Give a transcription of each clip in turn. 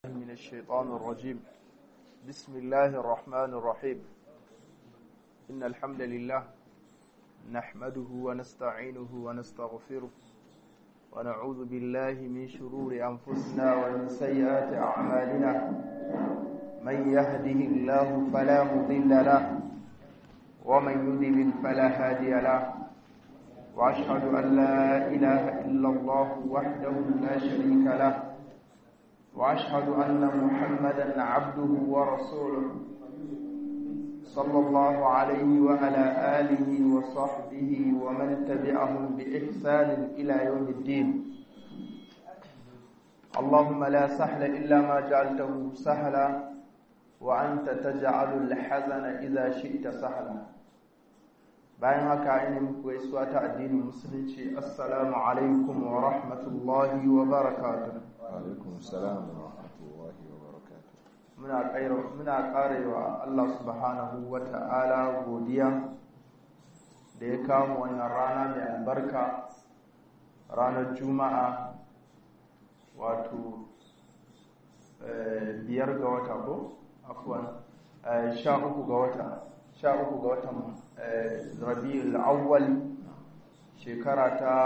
من الشيطان الرجيم بسم الله الرحمن الرحيم إن الحمد لله نحمده ونستعينه ونستغفره ونعوذ بالله من شرور أنفسنا ومن سيئات أعمالنا من يهده الله فلا مضل له ومن يضلل فلا هادي له وأشهد أن لا إله إلا الله وحده لا شريك له وأشهد أن محمدا عبده ورسوله صلى الله عليه وعلى آله وصحبه ومن تبعهم بإحسان إلى يوم الدين اللهم لا سهل إلا ما جعلته سهلا وأنت تجعل الحزن إذا شئت سهلا bayan haka ina muku gaisuwa ta addinin musulunci assalamu alaikum wa rahmatullahi wa barakatuh alaikum salam wa rahmatullahi wa barakatuh muna kaira muna karewa Allah subhanahu wa ta'ala godiya da ya kawo wannan rana mai albarka ranar juma'a wato biyar ga wata ko afwan sha uku ga wata sha uku ga watan rabi'ul awwal shekara ta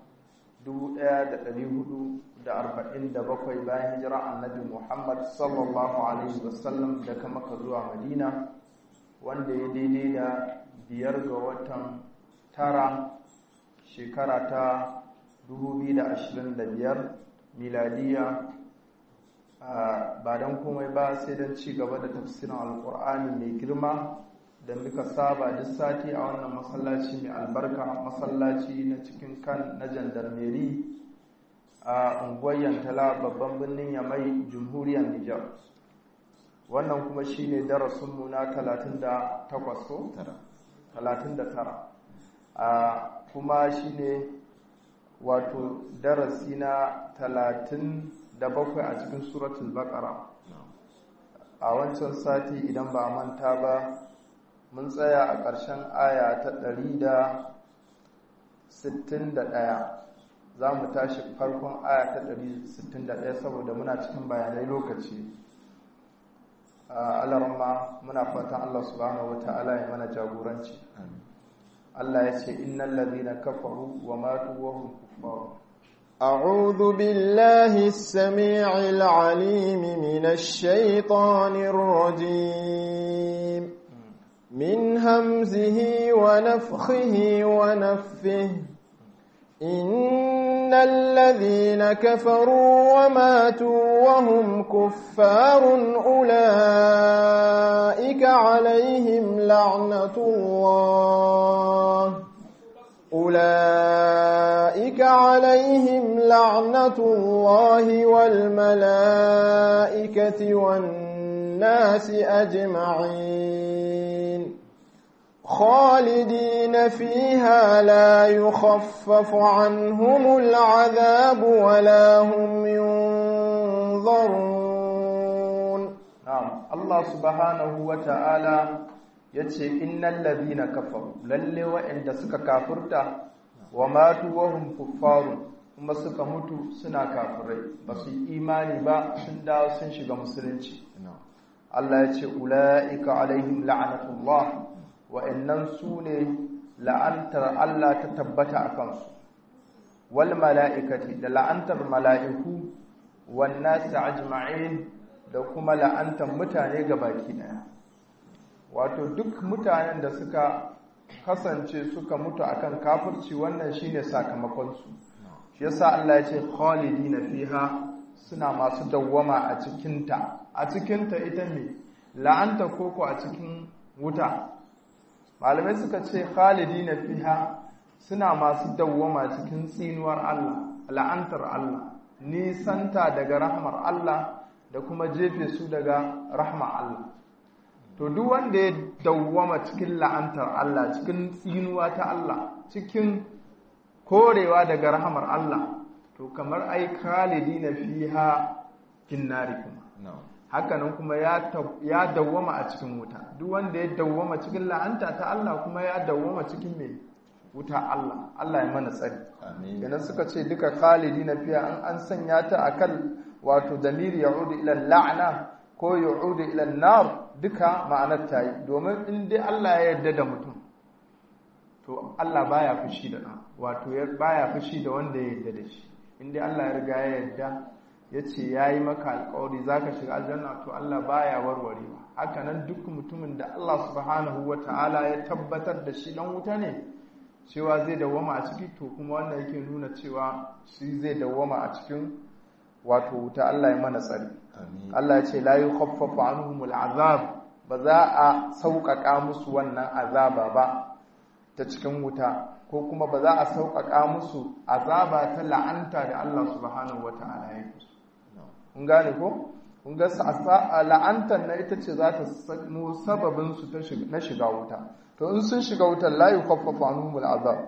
1447 bayan hijira annabi Muhammad sallallahu alaihi wasallam daga Makka zuwa Madina wanda ya daidai da biyar ga watan tara shekara ta 2025 miladiya ba don komai ba sai don ci gaba da tafsirin alkur'ani mai girma da muka saba duk sati a wannan masallaci mai albarka masallaci na cikin kan na jandarmeri a unguwar yantala babban birnin yamai jamhuriyar nijar wannan kuma shine darasinmu na 38 ko 39 a kuma shine wato darasi na 37 a cikin suratul baqara a wancan sati idan ba manta ba mun tsaya a ƙarshen aya ta ɗari da sittin da ɗaya za mu tashi farkon aya ta ɗari sittin da ɗaya saboda muna cikin bayanai lokaci alarma muna fatan Allah subhanahu wa ta'ala ya mana jagoranci Allah ya ce innal ladhina kafaru wa matu wa hum kuffar أعوذ بالله السميع العليم من الشيطان الرجيم من همزه ونفخه ونفه إن الذين كفروا وماتوا وهم كفار أولئك عليهم لعنة الله أولئك عليهم لعنة الله والملائكة والناس أجمعين خالدين فيها لا يخفف عنهم العذاب ولا هم ينظرون نعم الله سبحانه وتعالى yace innal ladhina kafaru lalle wa'anda suka kafirta wa matu wa hum kuffarun kuma suka mutu suna kafirai ba su imani ba sun dawo sun shiga musulunci Allah ya ce ula'ika alaihim la'anatullah wa'annan su ne la'antar Allah ta tabbata a kansu wal mala'ikati da la'antar mala'iku wan nasi ajma'in da kuma la'antar mutane baki daya wato duk mutanen da suka kasance suka mutu akan kafirci wannan shine sakamakon su shi yasa Allah ya ce khalidina fiha suna masu dawwama a cikinta a cikinta ita ne la'anta koko a cikin wuta malamai suka ce khalidi na fiha suna masu dawwama cikin tsinuwar Allah la'antar Allah nisanta daga rahmar Allah da kuma jefe su daga rahmar Allah to duk wanda ya dawwama cikin la'antar Allah cikin tsinuwa ta Allah cikin korewa daga rahmar Allah to kamar ai khalidi na fiha kinnari kuma hakanan kuma ya dawwama a cikin wuta duk wanda ya dawwama cikin la'anta ta Allah kuma ya dawwama cikin mai wuta Allah Allah ya mana tsari amin yana suka ce duka khalidi na fiya an an sanya ta akan wato damiri ya'udu ila la'na ko ya'udu ila nar duka ma'anar ta yi domin in dai Allah ya yarda da mutum to Allah baya fushi da ɗan wato baya fushi da wanda ya yarda da shi in dai Allah ya riga ya yarda ya ce ya yi maka alkawari za ka shiga aljanna to Allah baya warwarewa haka nan duk mutumin da Allah subhanahu wa ta'ala ya tabbatar da shi dan wuta ne cewa zai dawwama a ciki to kuma wannan yake nuna cewa shi zai dawwama a cikin wato wuta Allah ya mana tsari Allah ya ce la yukhaffafu anhumul azab ba za a sauƙaƙa musu wannan azaba ba ta cikin wuta ko kuma ba za a sauƙaƙa musu azaba ta la'anta da Allah subhanahu wa ta'ala ya yi kun gane ko kun ga la'antar na ita ce za ta samu sababin su na shiga wuta to in sun shiga wutar la yukhaffafu anhumul azab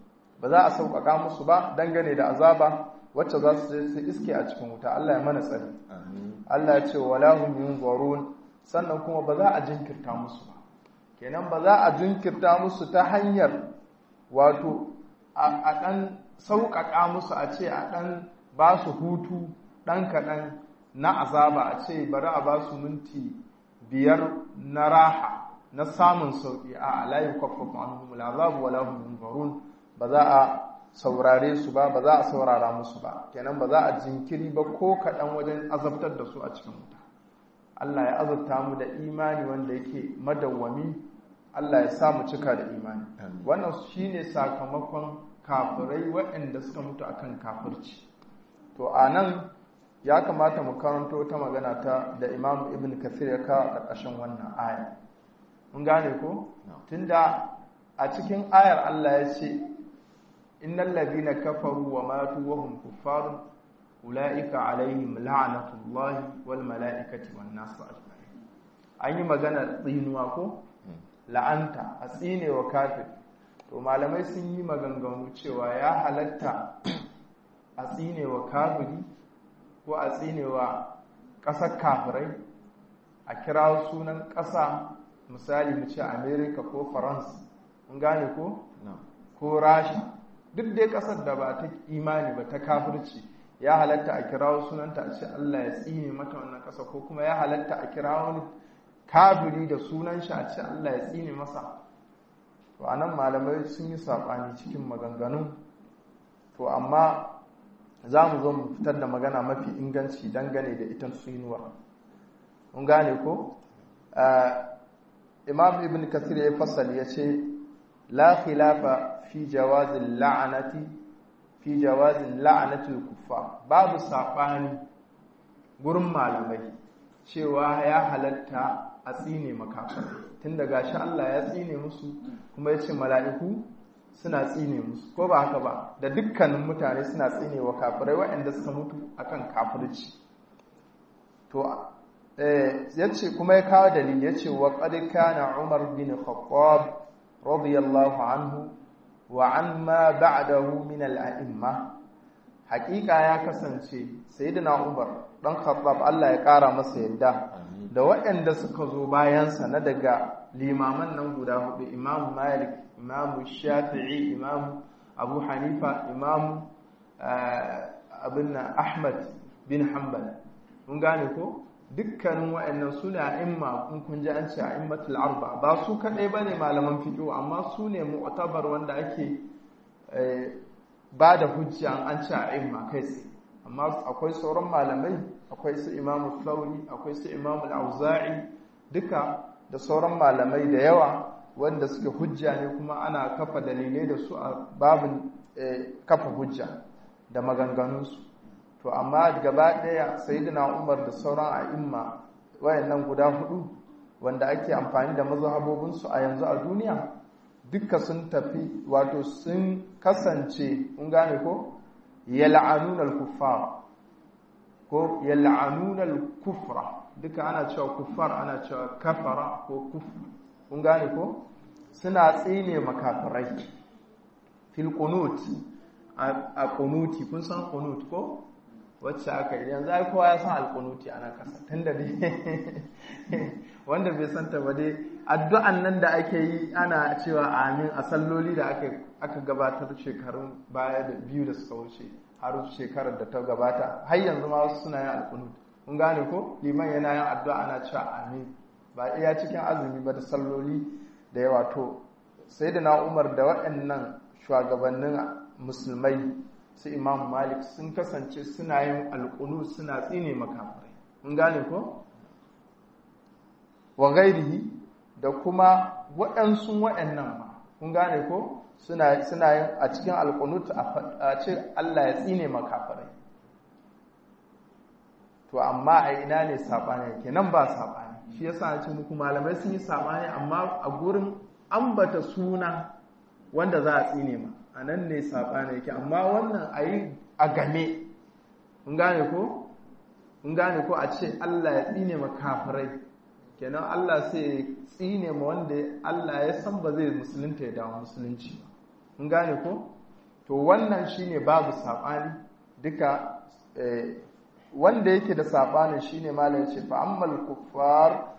ba za a sauƙaƙa musu ba dangane da azaba wacce za su je su iske a cikin wuta Allah ya mana tsari Allah ya ce wala hum yunzarun sannan kuma ba za a jinkirta musu ba kenan ba za a jinkirta musu ta hanyar wato a ɗan sauƙaƙa musu a ce a ɗan ba su hutu ɗan kaɗan na azaba a ce bari a ba su minti biyar na raha na samun sauƙi a alayin kwakwafa anhumul azabu wala hum yunzarun ba za a saurare su ba ba za a saurara musu ba kenan ba za a jinkiri ba ko kaɗan wajen azabtar da su a cikin wuta Allah ya azabta mu da imani wanda yake madawwami Allah ya sa mu cika da imani wannan shine sakamakon kafirai waɗanda suka mutu akan kafirci to a nan ya kamata mu karanto ta magana ta da Imam Ibn Kathir ya kawo a ƙarƙashin wannan aya mun gane ko tunda a cikin ayar Allah ya ce innal ladina kafaru wa matu wa hum kuffarun ulaika alaihim la'natullahi wal mala'ikati wan nas ajma'in an yi magana tsinuwa ko la'anta a tsine wa kafir to malamai sun yi maganganu cewa ya halatta a tsine wa kafiri ko a tsine wa ƙasar kafirai a kira sunan ƙasa misali mu ce america ko faransa mun gane ko ko rasha duk dai ƙasar da ba ta imani ba ta kafirci ya halatta a kira sunanta a ce allah ya tsine mata wannan ƙasa ko kuma ya halatta a kira wani kafiri da sunan shi a ce Allah ya tsine masa to anan malamai sun yi saɓani cikin maganganun to amma za mu zo mu fitar da magana mafi inganci dangane da ita tsinuwa mun gane ko imam ibn kathir ya fasali ya ce la khilafa fi jawazin la'anati fi jawazin la'anatul kuffar babu saɓani gurin malamai cewa ya halatta a tsine makafir tun da gashi Allah ya tsine musu kuma ya ce mala'iku suna tsine musu ko ba haka ba da dukkanin mutane suna tsine wa kafirai waɗanda suka mutu akan kafirci to ya ce kuma ya kawo dalili ya ce wa ƙadika na umar bin khattab radiyallahu anhu wa an ma ba'dahu min al'a'imma haƙiƙa ya kasance sayyidina umar dan khattab Allah ya ƙara masa yadda da waɗanda suka zo bayansa na daga limaman nan guda hudu imamu malik imamu shafi'i imamu abu hanifa imamu abin ahmad bin hanbal mun gane ko dukkanin waɗannan suna imma in kun ji an ce a immatul arba ba su kaɗai ba ne malaman fiƙo amma su ne mu'tabar wanda ake ba da hujja an ce a imma kai tsaye amma akwai sauran malamai akwai su imamu sauri akwai su imamu auza'i duka da sauran malamai da yawa wanda suke hujja ne kuma ana kafa dalilai da su a babin kafa hujja da maganganunsu to amma gaba ɗaya sayyidina umar da sauran a'imma wayannan guda hudu wanda ake amfani da mazhabobinsu a yanzu a duniya duka sun tafi wato sun kasance kun gane ko yal'anuna al-kuffar ko yal'anuna al-kufra duka ana cewa kuffar ana cewa kafara ko kufr kun gane ko suna tsine makafirai fil qunut a qunuti kun san qunut ko wacce aka yi yanzu ai kowa ya san al-qunuti ana kasa tunda dai wanda bai san ta ba dai addu'an nan da ake yi ana cewa amin a salloli da aka aka gabatar shekarun baya da biyu da suka wuce har shekarar da ta gabata har yanzu ma wasu suna yin alkunut kun gane ko liman yana yin addu'a ana cewa amin ba iya cikin azumi ba da salloli da yawa to sai da na umar da waɗannan shugabannin musulmai su imam malik sun kasance suna yin alkunu suna tsine makafirai kun gane ko wa gairihi da kuma waɗansu waɗannan ma kun gane ko suna yin a cikin alkunut a ce Allah ya tsine makafirai to amma a ina ne saɓani yake nan ba saɓani shi yasa na ce muku malamai sun yi saɓani amma a gurin ambata suna wanda za a tsine ma a nan ne saɓani yake amma wannan a yi a game kun gane ko kun gane ko a ce Allah ya tsine ma kafirai kenan Allah sai ya tsine ma wanda Allah ya san ba zai musulunta ya dawo musulunci ba kun gane ko to wannan shine babu saɓani duka wanda yake da saɓanin shine malam ce fa ammal kuffar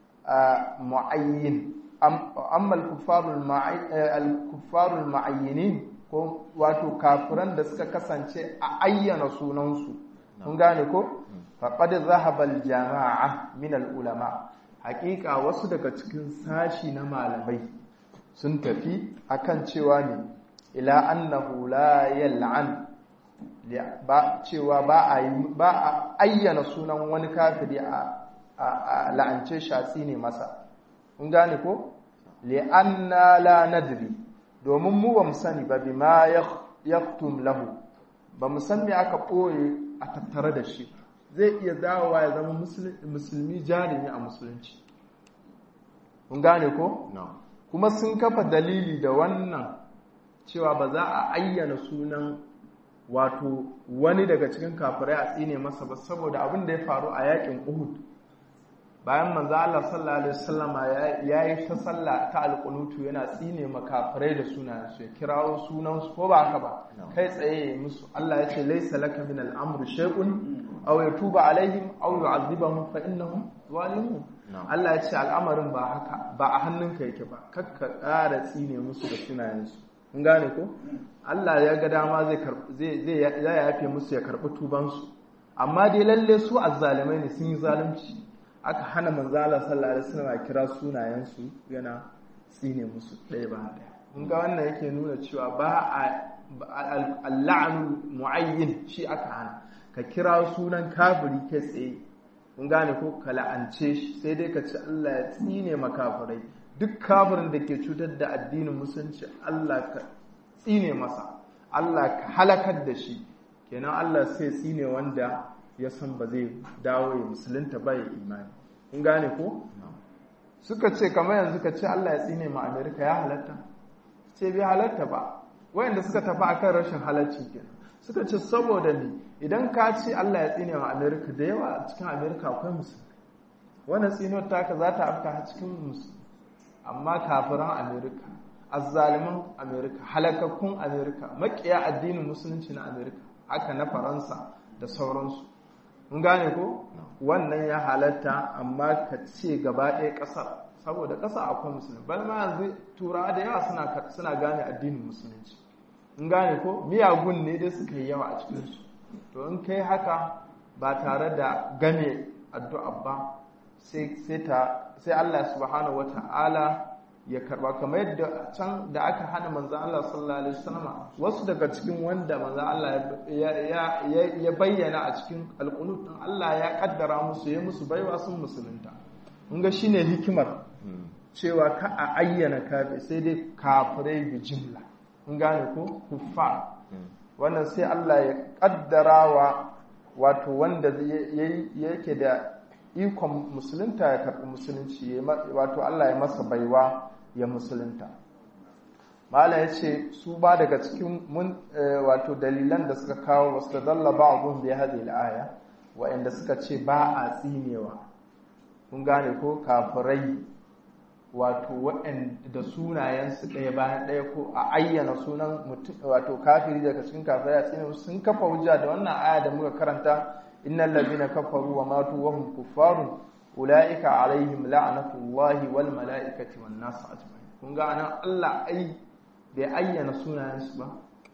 muayyin ammal kuffarul kuffarul muayyinin ko wato kafiran da suka kasance a ayyana sunansu kun gane ko faqad zahaba al jama'a min al ulama haƙiƙa wasu daga cikin sashi na malamai sun tafi akan cewa ne ila annahu la yal'an ba cewa ba a ba a ayyana sunan wani kafiri a la'ance shatsi ne masa kun gane ko li'anna la nadri domin mu ba mu sani ba bima yaktum lahu ba mu san me aka ɓoye a tattare da shi zai iya dawowa ya zama musulmi jarumi a musulunci kun gane ko kuma sun kafa dalili da wannan cewa ba za a ayyana sunan wato wani daga cikin kafirai a tsine masa ba saboda abin da ya faru a yakin Uhud bayan manzo Allah sallallahu alaihi wasallama ya yi ta sallah ta alqunutu yana tsine makafirai da sunayen su ya kirawo sunan su ko ba haka ba kai tsaye musu Allah ya ce laysa laka min al-amr shay'un aw yatuba alaihim aw yu'adhibahum fa innahum zalimun Allah ya ce al'amarin ba haka ba a hannunka yake ba kakka ƙara tsine musu da sunayen su kun gane ko Allah ya ga dama zai zai zai yafe musu ya karbi tuban su amma dai lalle su azzalimai ne sun yi zalunci aka hana manzo Allah sallallahu alaihi wasallam kira sunayen su yana tsine musu ɗaya ba ɗaya kun ga wannan yake nuna cewa ba a al-la'nu muayyin shi aka hana ka kira sunan kafiri kai tsaye kun gane ko ka la'ance shi sai dai ka ci Allah ya tsine makafirai duk kafirin da ke cutar da addinin musulunci Allah ka tsine masa Allah ka halakar da shi kenan Allah sai tsine wanda ya san ba zai dawo ya musulunta ba ya imani kun gane ko suka ce kamar yanzu ka ce Allah ya tsine ma Amerika ya halatta ce bai halatta ba wayanda suka tafi akan rashin halarci kenan suka ce saboda ni idan ka ce Allah ya tsine ma Amerika da yawa a cikin Amerika akwai musulmi wannan tsinuwar taka za ta afka cikin musulmi amma kafiran Amerika azzaliman Amerika halakakkun Amerika makiya addinin musulunci na Amerika haka na Faransa da sauransu mun gane ko wannan ya halatta amma ka ce gaba ɗaya ƙasar saboda ƙasa akwai musulmi bal ma yanzu turawa da yawa suna suna gane addinin musulunci mun gane ko miyagun ne dai suka yi yawa a cikin su to in kai haka ba tare da game addu'a ba sai sai ta sai Allah subhanahu wata'ala ya karba kamar yadda can da aka hana manzan Allah sallallahu alaihi wasallam wasu daga cikin wanda manzan Allah ya bayyana a cikin alqunut din Allah ya kaddara musu ya musu baiwa sun musulunta mun ga shine hikimar cewa ka a ayyana kafi sai dai kafirai bi jimla mun gane ko kuffa wannan sai Allah ya kaddara wa wato wanda yake da ikon musulunta ya karɓi musulunci wato Allah ya masa baiwa ya musulunta mala ya ce su ba daga cikin mun wato dalilan da suka kawo wasu da dalla ba abun da ya haɗe aya wa'anda suka ce ba a tsinewa kun gane ko kafirai wato waɗanda sunayensu ɗaya bayan ɗaya ko a ayyana sunan mutum wato kafiri daga cikin kafirai a tsine sun kafa hujja da wannan aya da muka karanta innal ladina kafaru wa matu wa hum kuffarun ulaika alaihim la'natullahi wal mala'ikati wan nas ajma'in kun ga anan Allah ai bai ayyana sunayensu ba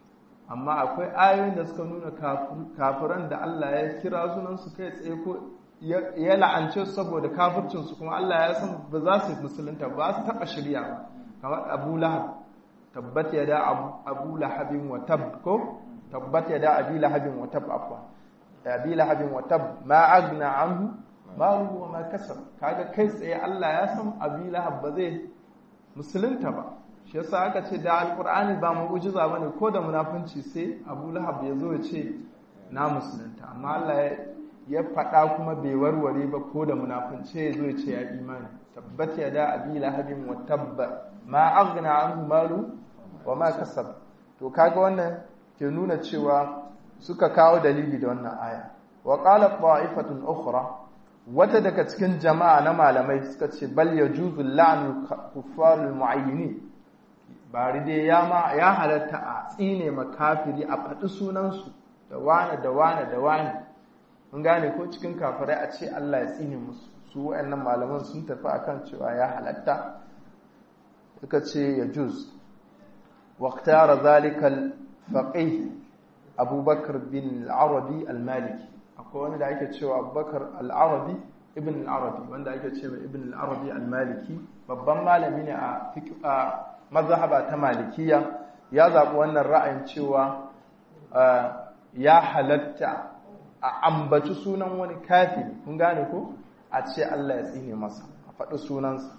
amma akwai ayoyin da suka nuna kafiran da Allah ya kira sunan su kai tsaye ko ya la'ance su saboda kafircin su kuma Allah ya san ba za su musulunta ba su taba shirya ba kamar Abu Lahab tabbat yada Abu Lahabin wa tab ko tabbat yada Abi Lahabin wa tab afwa Abi Lahabin wa tab ma agna anhu maluhu wa ma kasab kaga kai tsaye Allah ya san Abi Lahab ba zai musulunta ba shi yasa aka ce da alqur'ani ba mu'jiza bane ko da munafunci sai Abu Lahab ya zo ya ce na musulunta amma Allah ya faɗa kuma bai warware ba ko da munafunci ya zo ya ce ya imani tabbat ya da Abi Lahabin wa tabba ma aghna anhu malu wa ma kasab to kaga wannan ke nuna cewa suka kawo dalili da wannan aya wa qala ta'ifatun ukhra wata daga cikin jama'a na malamai suka ce bal ya juzu la'anu kuffarul mu'ayyini bari dai ya ma ya halatta a tsine makafiri a faɗi sunansu da wane da wane da wane mun gane ko cikin kafirai a ce Allah ya tsine musu su wayannan malaman sun tafi akan cewa ya halatta suka ce ya juz waqtara zalika al-faqih abubakar bin al-arabi al-maliki akwai wani da ake cewa abubakar al'arabi ibn al'arabi wanda ake cewa ibn al'arabi al-maliki babban malami ne a mazhaba ta malikiya ya zaɓi wannan ra'ayin cewa ya halatta a ambaci sunan wani kafiri kun gane ko a ce Allah ya tsine masa a faɗi sunansa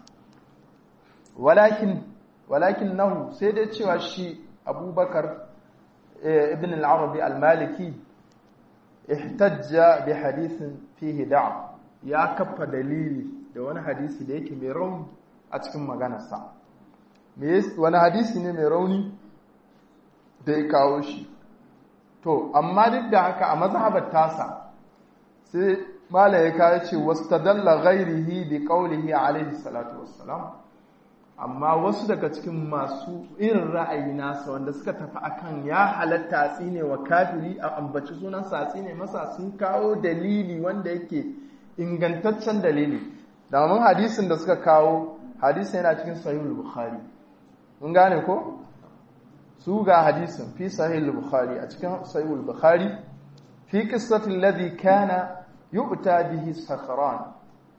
walakin walakin nahu sai dai cewa shi abubakar ibn al'arabi al-maliki ihtajja bi hadisin fihi da'a ya kafa dalili da wani hadisi da yake mai rauni a cikin maganarsa wani hadisi ne mai rauni da ya kawo shi to amma duk da haka a mazhabar tasa sai mala ya kawo ce wastadalla ghairihi bi qawlihi alaihi salatu wassalam amma wasu daga cikin masu irin ra'ayi nasa wanda suka tafi akan ya halatta a tsine wa kafiri a ambaci sunan sa tsine masa sun kawo dalili wanda yake ingantaccen dalili domin hadisin da suka kawo hadisin yana cikin sahihul bukhari mun gane ko su ga hadisin fi sahihul bukhari a cikin sahihul bukhari fi qissatil ladhi kana yu'ta bihi sakran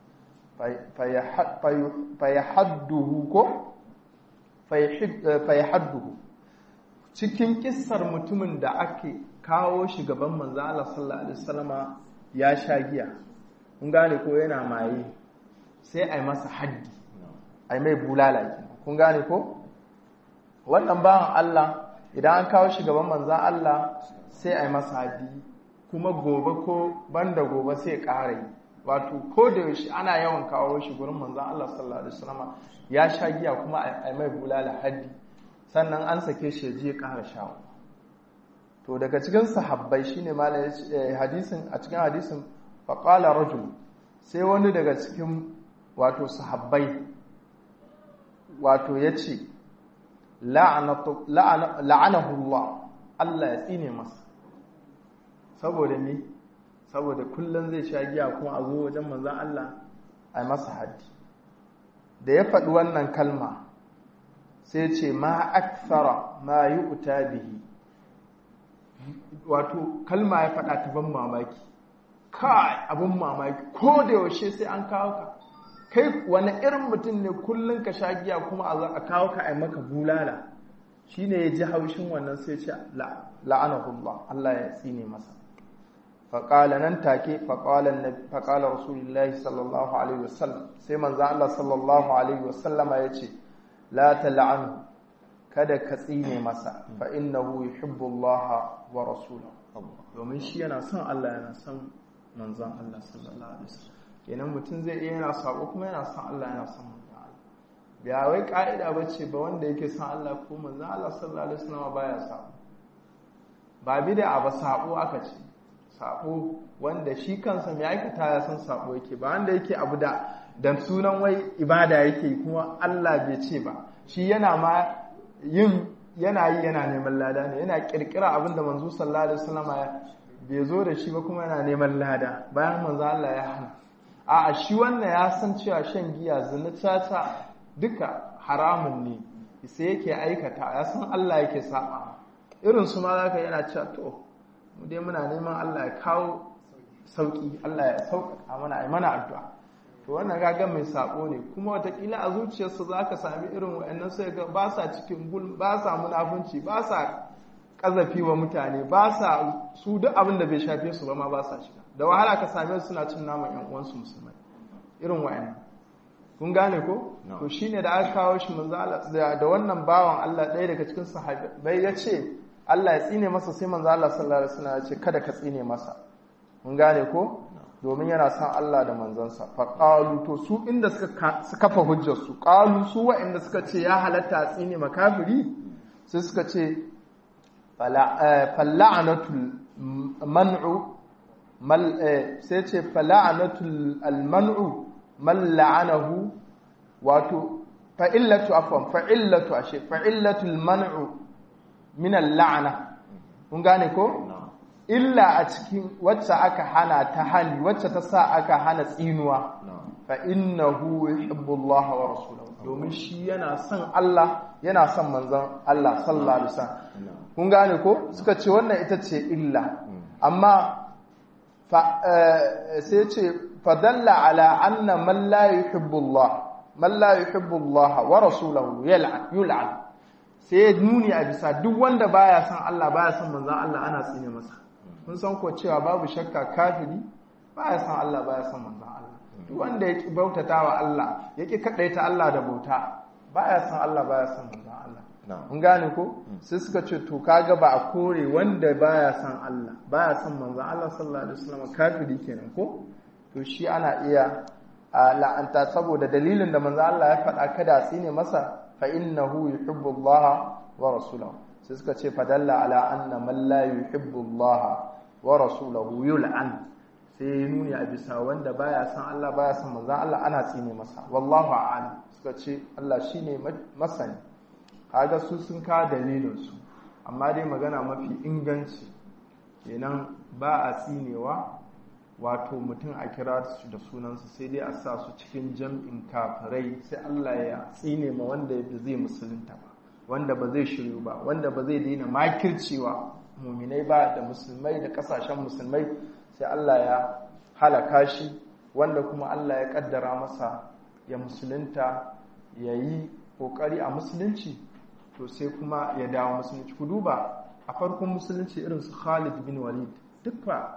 fayahadduhu ko fayahadduhu cikin kissar mutumin da ake kawo shi gaban manzo Allah sallallahu alaihi wasallama ya sha giya kun gane ko yana maye sai ai masa haddi ai mai bulala kun gane ko wannan bawan Allah idan an kawo shi gaban manzo Allah sai ai masa haddi kuma gobe ko banda gobe sai ƙara yi wato ko da yaushe ana yawan kawo shi gurin manzon Allah sallallahu alaihi wasallam ya sha giya kuma a mai bulala haddi sannan an sake shi je ya ƙara shawo to daga cikin sahabbai shine malam hadisin a cikin hadisin faqala rajul sai wani daga cikin wato sahabbai wato yace la'anatu la'anahu Allah Allah ya tsine masa saboda me saboda kullum zai sha giya kuma a zo wajen manzan Allah a yi masa haddi da ya faɗi wannan kalma sai ce ma akthara ma yi uta bihi wato kalma ya faɗa ta ban mamaki kai abin mamaki ko da yaushe sai an kawo ka kai wani irin mutum ne kullum ka sha giya kuma a zo a kawo ka a yi maka bulala shine ya ji haushin wannan sai ce la'anahullah Allah ya tsine masa faƙala nan take faƙala rasulullahi sallallahu alaihi wasallam sai manzan Allah sallallahu alaihi wasallama ya ce la tal'anu kada ka tsine masa fa innahu yuhibbu Allah wa rasulahu domin shi yana son Allah yana son manzan Allah sallallahu alaihi wasallam kenan mutum zai iya yana sako kuma yana son Allah yana son manzan Allah ba wai ka'ida bace ba wanda yake son Allah ko manzan Allah sallallahu alaihi wasallam baya sako ba bid'a ba sako aka ce sabo wanda shi kansa mai aikata ya san sabo yake ba wanda yake abu da dan sunan wai ibada yake kuma Allah bai ce ba shi yana ma yin yana yi yana neman lada ne yana kirkira abinda manzo sallallahu alaihi wasallam bai zo da shi ba kuma yana neman lada bayan manzo Allah ya hana a shi wannan ya san cewa shan giya zina tata duka haramun ne sai yake aikata ya san Allah yake saba irin su ma za ka yana cewa to mu dai muna neman Allah ya kawo sauki Allah ya sauƙaƙa mana ai mana addu'a to wannan gagan mai sabo ne kuma watakila a zuciyarsa za ka sami irin wa'annan sai ga ba sa cikin gul ba sa munafunci ba sa ƙazafi wa mutane ba sa su duk abin da bai shafe su ba ma ba sa shiga da wahala ka same su suna cin naman yan uwansu musulmai irin wa'annan kun gane ko to shine da aka kawo shi manzo Allah da wannan bawan Allah ɗaya daga cikin sahabbai ya ce Allah ya tsine masa sai manzo Allah sallallahu alaihi wasallam ya ce kada ka tsine masa mun gane ko domin yana son Allah da manzansa fa qalu to su inda suka kafa hujjar su qalu su wa'inda suka ce ya halatta a tsine makafiri sai suka ce fala'anatul man'u mal sai ce fala'anatul alman'u man la'anahu wato fa'illatu afwan fa'illatu ashe fa'illatul man'u min al-la'na kun gane ko illa a cikin wacce aka hana ta hali wacce ta sa aka hana tsinuwa fa innahu yuhibbu Allah wa rasuluhu domin shi yana son Allah yana son manzon Allah sallallahu alaihi wasallam kun gane ko suka ce wannan ita ce illa amma fa sai ce fadalla ala anna man la yuhibbu Allah man la yuhibbu Allah wa rasuluhu yal'an yul'an sai nuni a bisa duk wanda baya son Allah baya son manzon Allah ana tsine masa kun san ko cewa babu shakka kafiri baya san Allah baya san manzon Allah duk wanda yake bautata wa Allah yake kadaita Allah da bauta baya san Allah baya san manzon Allah mun gane ko sai suka ce to kaga ba a kore wanda baya san Allah baya san manzon Allah sallallahu alaihi wasallam kafiri kenan ko to shi ana iya la'anta saboda dalilin da manzon Allah ya faɗa kada tsine masa fa innahu yuhibbu Allah wa rasulahu sai suka ce fadalla ala anna man la yuhibbu Allah wa rasulahu yul'an sai ya nuni a bisa wanda baya san Allah baya san manzon Allah ana tsine masa wallahu a'lam suka ce Allah shine masani kaga su sun ka dalilin su amma dai magana mafi inganci kenan ba a tsinewa wato mutum a kira su da sunansu sai dai a sa su cikin jam'in kafirai sai Allah ya tsine ma wanda zai musulunta ba wanda ba zai shiryu ba wanda ba zai daina makircewa muminai ba da musulmai da kasashen musulmai sai Allah ya halaka shi wanda kuma Allah ya kaddara masa ya musulunta ya yi kokari a musulunci to sai kuma ya dawo musulunci ku duba a farkon musulunci irin su Khalid bin Walid duk fa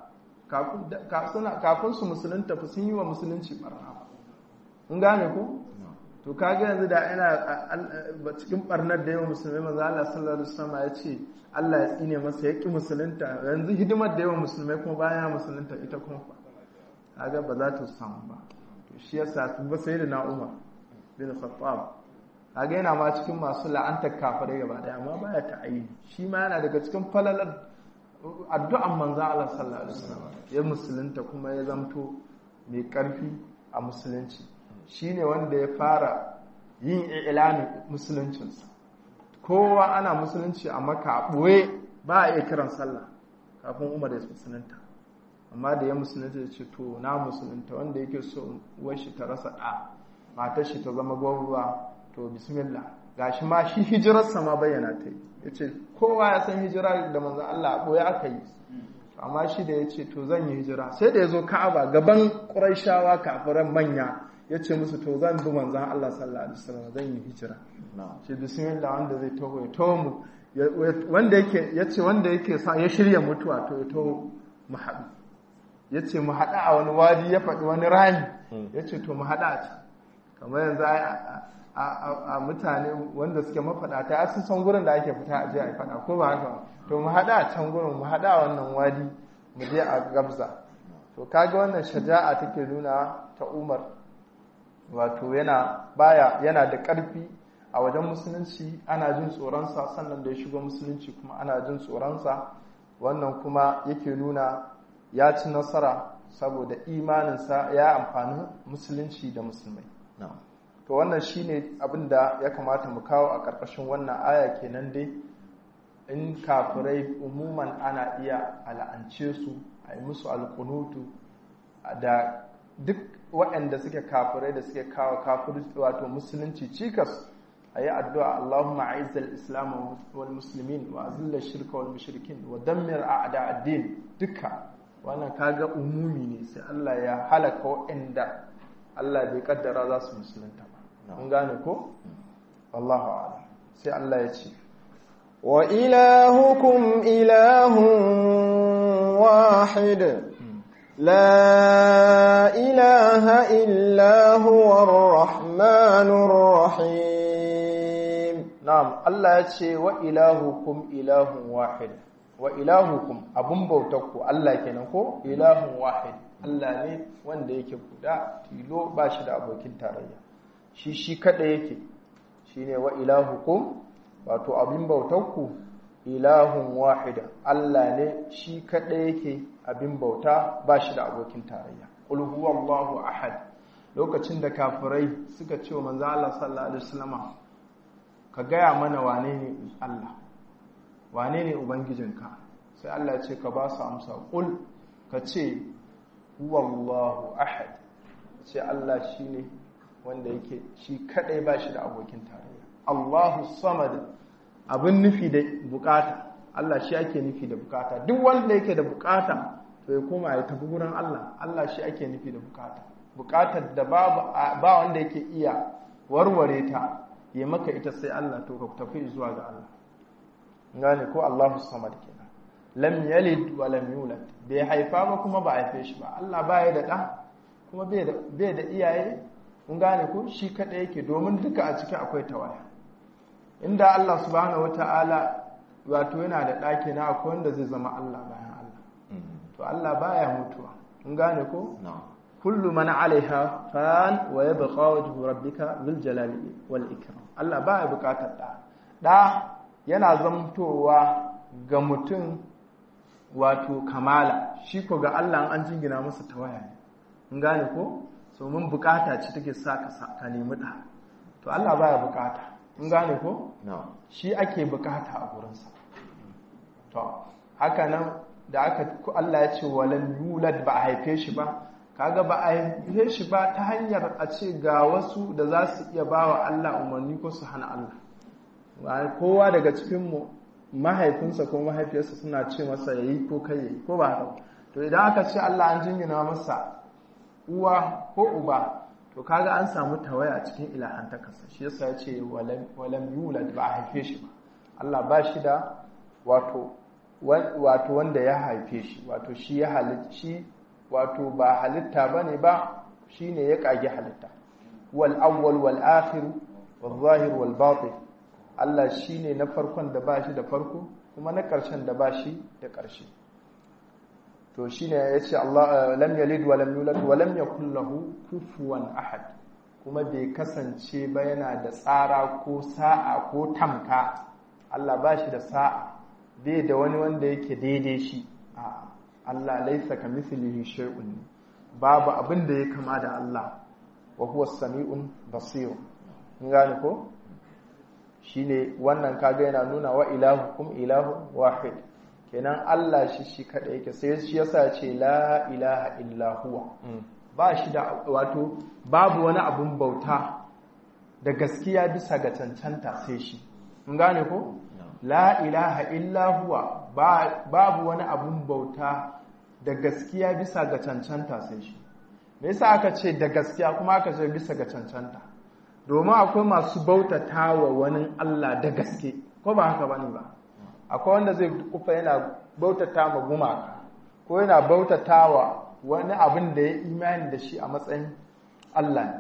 kafin su musulunta fa sun yi wa musulunci barna mun gane ko to kaga yanzu da ina cikin barnar da yawan musulmai manzo Allah sallallahu alaihi wasallam ya ce Allah ya tsine masa ya ki musulunta yanzu hidimar da yawan musulmai kuma bayan musulunta ita kuma kaga ba za ta samu ba to shi yasa tun ba sai da na Umar bin Khattab kaga yana ma cikin masu la'antar kafirai gaba daya amma baya ta ayi shi ma yana daga cikin falalar addu'an manzo Allah sallallahu alaihi wasallam ya musulunta kuma ya zamto mai karfi a musulunci shi ne wanda ya fara yin ilamin musuluncinsa kowa ana musulunci a maka a ɓoye ba a iya kiran sallah kafin umar ya musulunta amma da ya musulunta ya ce to na musulunta wanda yake so uwar shi ta rasa ɗa matar shi ta zama gwamruwa to bismillah gashi ma shi hijirarsa ma bayyana ta yi ya ce kowa ya san hijira da manzan Allah a ɓoye aka yi amma shi da ya ce to zan yi hijira sai da ya zo ka'aba gaban ƙuraishawa kafiran manya ya ce musu to zan bi manzan Allah sallallahu alaihi wasallam zan yi hijira ce bismillah wanda zai taho ya taho mu wanda yake ya ce wanda yake sa ya shirya mutuwa to ya taho mu haɗu ya ce mu haɗa a wani wadi ya faɗi wani rami ya ce to mu haɗa a can kamar yanzu a mutane wanda suke mafaɗata ya sun san gurin da ake fita a je a faɗa ko ba haka to mu haɗa a can gurin mu haɗa a wannan wadi mu je a gabza to kaga wannan shaja'a take nuna ta umar wato yana baya yana da ƙarfi a wajen musulunci ana jin tsoronsa sannan da ya shigo musulunci kuma ana jin tsoronsa wannan kuma yake nuna ya ci nasara saboda imaninsa ya amfani musulunci da musulmai to wannan shine abin da ya kamata mu kawo a ƙarƙashin wannan aya kenan dai in kafirai umuman ana iya al'ance su a yi musu alkunutu da duk waɗanda suke kafirai da suke kawo kafir wato musulunci cikas ayi addu'a Allahumma a'izzal islam wal muslimin wa azilla shirka wal mushrikin wa dammir a'da ad-din duka wannan kaga umumi ne sai Allah ya halaka waɗanda Allah bai kaddara za su musulunta ba mun gane ko wallahu a'lam sai Allah ya ce wa ilahukum ilahun wahid لا إله إلا هو الرحمن الرحيم نعم الله يتشي وإلهكم إله واحد وإلهكم أبن بوتكو الله كنكو إله واحد Allah ne wanda yake guda tilo ba shi da abokin tarayya shi shi kada yake shine wa ilahukum wato abin bautarku ilahun wahida Allah ne shi kaɗai yake abin bauta ba shi da abokin tarayya qul huwallahu ahad lokacin da kafirai suka ce wa manzo Allah sallallahu alaihi wasallam ka gaya mana wane ne Allah wane ne ubangijinka sai Allah ya ce ka ba su amsa qul ka ce huwallahu ahad ce Allah shine wanda yake shi kaɗai ba shi da abokin tarayya Allahu samad abin nufi da bukata Allah shi ake nufi da bukata duk wanda yake da bukata to ya koma ya tafi gurin Allah Allah shi ake nufi da bukata bukatar da babu ba wanda yake iya warware ta ya maka ita sai Allah to ka tafi zuwa ga Allah gane ko Allahu samad kenan lam yalid wa lam yulad bai haifa ba kuma ba haife shi ba Allah baya da da kuma bai da bai da iyaye kun gane ko shi kada yake domin duka a cikin akwai tawaya inda Allah subhanahu wata'ala wato yana da ɗaki na akwai wanda zai zama Allah bayan Allah to Allah baya mutuwa kun gane ko kullu man alaiha fan wa yabqa wajhu rabbika bil jalali wal ikram Allah baya bukatar da da yana zamtowa ga mutum wato kamala shi ko ga Allah an jingina masa tawaya ne kun gane ko so mun bukata ce take sa ka nemi da to Allah baya bukata in gane ko? shi ake bukata a gurinsa to haka nan da aka Allah ya ce walan yulad ba a haife shi ba kaga ba a haife shi ba ta hanyar a ce ga wasu da za su iya ba wa Allah umarni ko su hana Allah kowa daga cikinmu mahaifinsa ko mahaifiyarsa suna ce masa ya yi ko kai ya yi ko ba haka to idan aka ce Allah an jingina masa uwa ko uba to kaga an samu tawaya cikin ilahantakarsa shi yasa ya ce walam yulad ba a haife shi ba Allah ba shi da wato wato wanda ya haife shi wato shi ya halitta shi wato ba halitta bane ba shine ya kage halitta wal awwal wal akhir wal zahir wal batin Allah shine na farkon da ba shi da farko kuma na ƙarshen da ba shi da ƙarshe to shine yace Allah lam yalid wa lam yulad wa lam yakul lahu kufuwan ahad kuma bai kasance ba yana da tsara ko sa'a ko tamka Allah ba shi da sa'a bai da wani wanda yake daidai shi a Allah laisa ka mislihi shay'un babu abin da ya kama da Allah wa huwa samiun basir kun gane ko shine wannan kaga yana nuna wa ilahukum ilahu wahid kenan Allah shi shi kada yake sai shi yasa ce la ilaha illa huwa ba shi da wato babu wani abun bauta da gaskiya bisa ga cancanta sai shi mun gane ko la ilaha illa huwa babu wani abun bauta da gaskiya bisa ga cancanta sai shi me yasa aka ce da gaskiya kuma aka ce bisa ga cancanta domin akwai masu bautata wa wani Allah da gaske ko ba haka bane ba akwai wanda zai kufa yana bautata ma gumaka ko yana bautata wa wani abin da ya imani da shi a matsayin Allah ne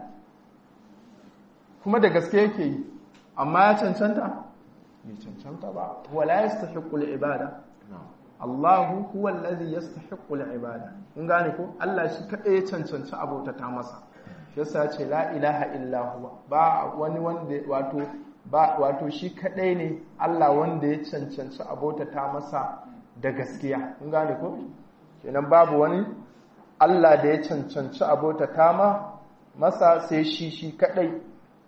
kuma da gaske yake yi amma ya cancanta bai cancanta ba wala yastahiqu al-ibada Allahu huwa allazi yastahiqu al-ibada kun gane ko Allah shi kadai ya cancanci abotata masa shi yasa ya ce la ilaha illa huwa ba wani wanda wato ba wato shi kadai ne Allah wanda ya cancanci abotata masa da gaskiya kun gane ko kenan babu wani Allah da ya cancanci abotata ma masa sai shi shi kadai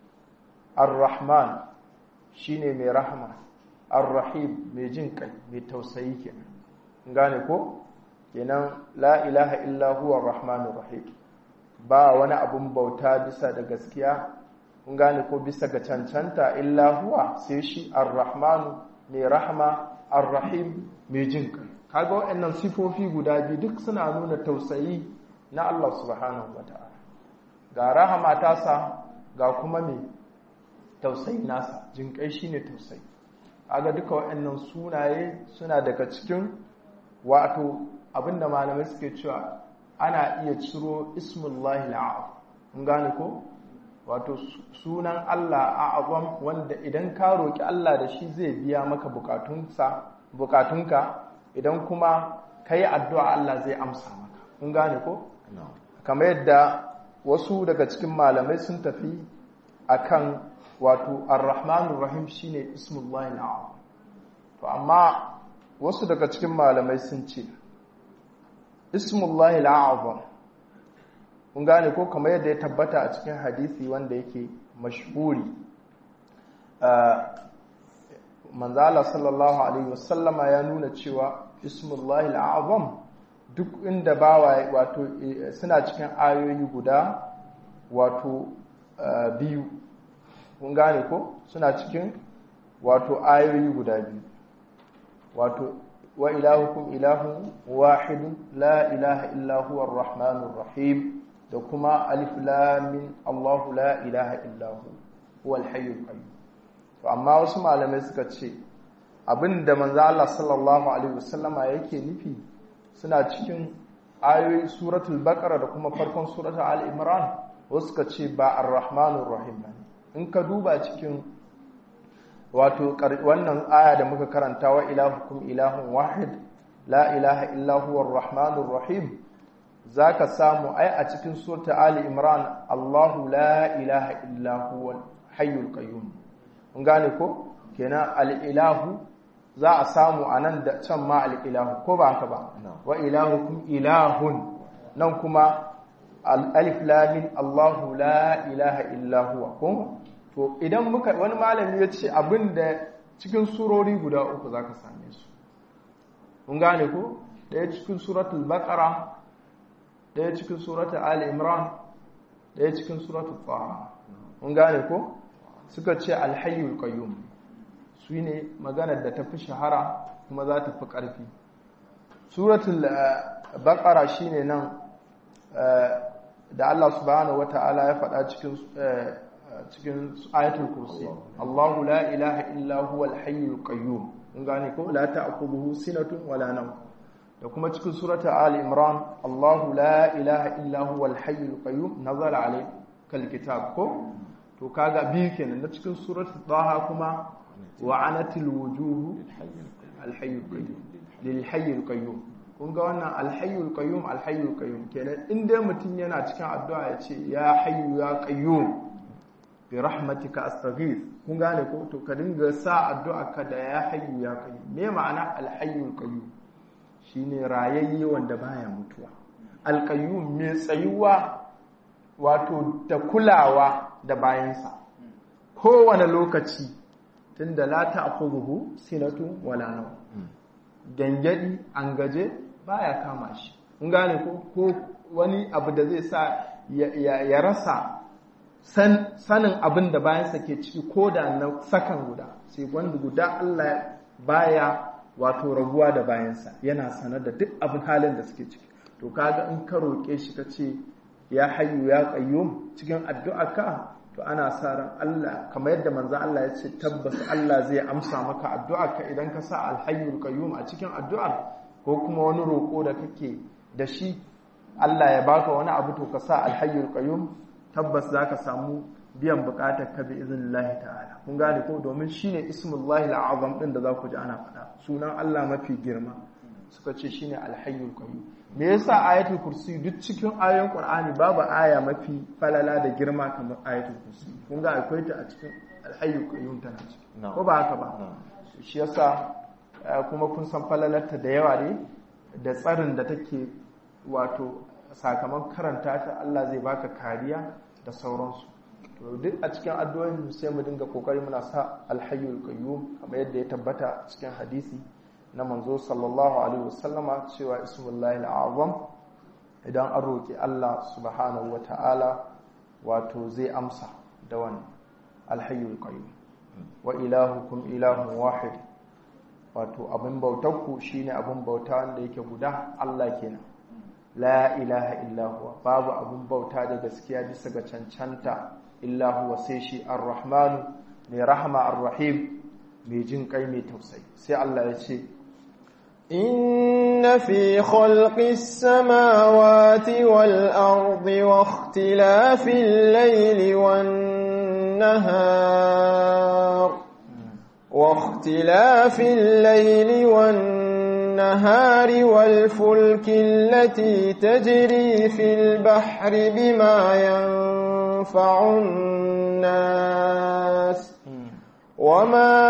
ar-rahman shine mai rahama ar-rahim mai jin kai mai tausayi kenan gane ko kenan la ilaha illa huwa ar-rahmanur rahim ba wani abun bauta bisa da gaskiya kun gane ko bisa ga cancanta illa huwa sai shi ar-rahmanu mai rahma ar-rahim mai jin kai kaga waɗannan sifofi guda biyu duk suna nuna tausayi na Allah subhanahu wataala ga rahama tasa ga kuma mai tausayi nasa jin kai shine tausayi kaga duka waɗannan sunaye suna daga cikin wato abinda malamai suke cewa ana iya ciro ismullahi al'azam kun gane ko wato sunan Allah a'azam wanda idan ka roki Allah da shi zai biya maka bukatunsa bukatunka idan kuma kai addu'a Allah zai amsa maka kun gane ko kamar yadda wasu daga cikin malamai sun tafi akan wato ar-rahmanur rahim shine ismullahi al'azam to amma wasu daga cikin malamai sun ce ismullahi al'azam kun gane ko kamar yadda ya tabbata a cikin hadisi wanda yake mashhuri manzala sallallahu alaihi wasallama ya nuna cewa ismullahi al'azam duk inda bawa wato suna cikin ayoyi guda wato biyu kun gane ko suna cikin wato ayoyi guda biyu wato wa ilahukum ilahun wahidun la ilaha illa huwa ar-rahmanur rahim da kuma alif lam min Allahu la ilaha illa hu huwal hayyul qayyum to amma wasu malamai suka ce abinda manzo Allah sallallahu alaihi wasallama yake nufi suna cikin ayoyi suratul baqara da kuma farkon suratul al-imran wasu suka ce ba ar-rahmanur rahim in ka duba cikin wato wannan aya da muka karanta wa ilahukum ilahun wahid la ilaha illa huwa ar-rahmanur rahim zaka samu ai a cikin surta ali imran Allahu la ilaha illa huwa hayyul qayyum kun gane ko kenan al-ilahu za a samu anan da can ma al-ilahu ko ba haka ba wa ilahukum ilahun nan kuma alif lam mim Allahu la ilaha illa huwa ko to idan muka wani malami ya ce abinda cikin surori guda uku zaka same su kun gane ko daya cikin suratul baqara daya cikin suratul ali imran daya cikin suratul taha kun gane ko suka ce alhayyul qayyum su ne maganar da ta fi shahara kuma za ta fi ƙarfi suratul baqara shine nan da Allah subhanahu wata'ala ya faɗa cikin cikin ayatul kursi Allahu la ilaha illa huwal hayyul qayyum kun gane ko la ta'khudhuhu sinatun wala nawm da kuma cikin suratul ali imran Allahu la ilaha illa huwal hayyul qayyum nazala alaykal kitab ko to kaga biyu kenan na cikin suratul taha kuma wa anatil wujuhu al hayyul qayyum lil hayyul qayyum kun ga wannan al hayyul qayyum al hayyul qayyum kenan in dai mutum yana cikin addu'a ya ce ya hayyu ya qayyum bi rahmatika astaghith kun gane ko to ka dinga sa addu'a ka da ya hayyu ya qayyum me ma'ana al hayyul qayyum shine rayayye wanda baya mutuwa al qayyum me tsayuwa wato da kulawa da bayansa kowane lokaci tunda la ta'khudhuhu sinatu wala nawm gangadi an gaje baya kama shi kun gane ko ko wani abu da zai sa ya rasa sanin abin da bayansa ke ciki ko da na sakan guda sai wanda guda Allah baya wato rabuwa da bayansa yana sanar da duk abin halin da suke ciki to kaga in ka roƙe shi ka ce ya hayyu ya qayyum cikin addu'arka to ana sa ran Allah kamar yadda manzo Allah ya ce tabbas Allah zai amsa maka addu'arka idan ka sa al-hayyul qayyum a cikin addu'ar ko kuma wani roƙo da kake da shi Allah ya baka wani abu to ka sa al-hayyul qayyum tabbas zaka samu biyan bukatar ka bi iznillahi ta'ala kun gane ko domin shine ismullahi al-azam din da za ku ji ana faɗa sunan Allah mafi girma suka ce shine al-hayyul qayyum me yasa ayatul kursi duk cikin ayoyin qur'ani babu aya mafi falala da girma kamar ayatul kursi kun ga akwai ta a cikin alhayyul qayyum tana ciki ko ba haka ba shi yasa kuma kun san falalarta da yawa ne da tsarin da take wato sakamakon karanta ta Allah zai baka kariya da sauransu to duk a cikin addu'o'in sai mu dinga kokari muna sa alhayyul qayyum kamar yadda ya tabbata cikin hadisi na manzo sallallahu alaihi wasallama cewa ismullahi al'azam idan an roki Allah subhanahu wata'ala wato zai amsa da wannan alhayyul qayyum wa ilahukum ilahun wahid wato abin bautarku shine abin bauta wanda yake guda Allah kenan la ilaha illa huwa babu abin bauta da gaskiya bisa ga cancanta illa huwa sai shi ar-rahmanu mai rahama ar-rahim mai jin kai mai tausayi sai Allah ya ce إن في خلق السماوات والأرض واختلاف الليل والنهار واختلاف الليل والنهار والفلك التي تجري في البحر بما ينفع الناس وما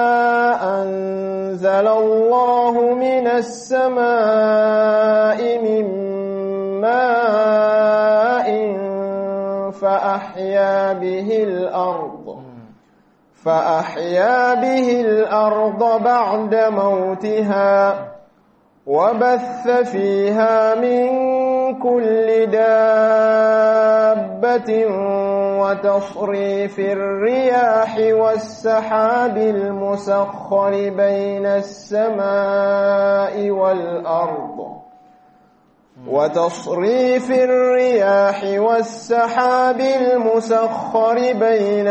أنزل الله من السماء من ماء فأحيا به الأرض فأحيا به الأرض بعد موتها وبث فيها من كل دابة وتصريف الرياح والسحاب المسخر بين السماء والأرض وتصريف الرياح والسحاب المسخر بين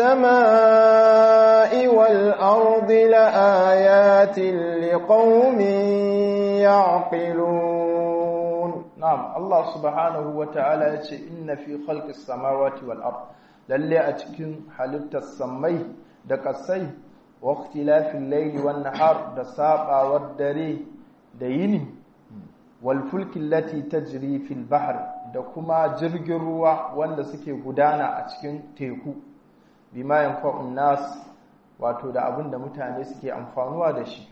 السماء والأرض لآيات لقوم يعقلون na'am Allah subhanahu wa ta'ala ya ce inna fi khalqis samawati wal ard lalle a cikin halittar samai da kasai wa ikhtilafil layli wan nahar da sabawar dare da yini wal fulki allati tajri fil bahr da kuma jirgin ruwa wanda suke gudana a cikin teku bima yanfa'un nas wato da abin da mutane suke amfanuwa da shi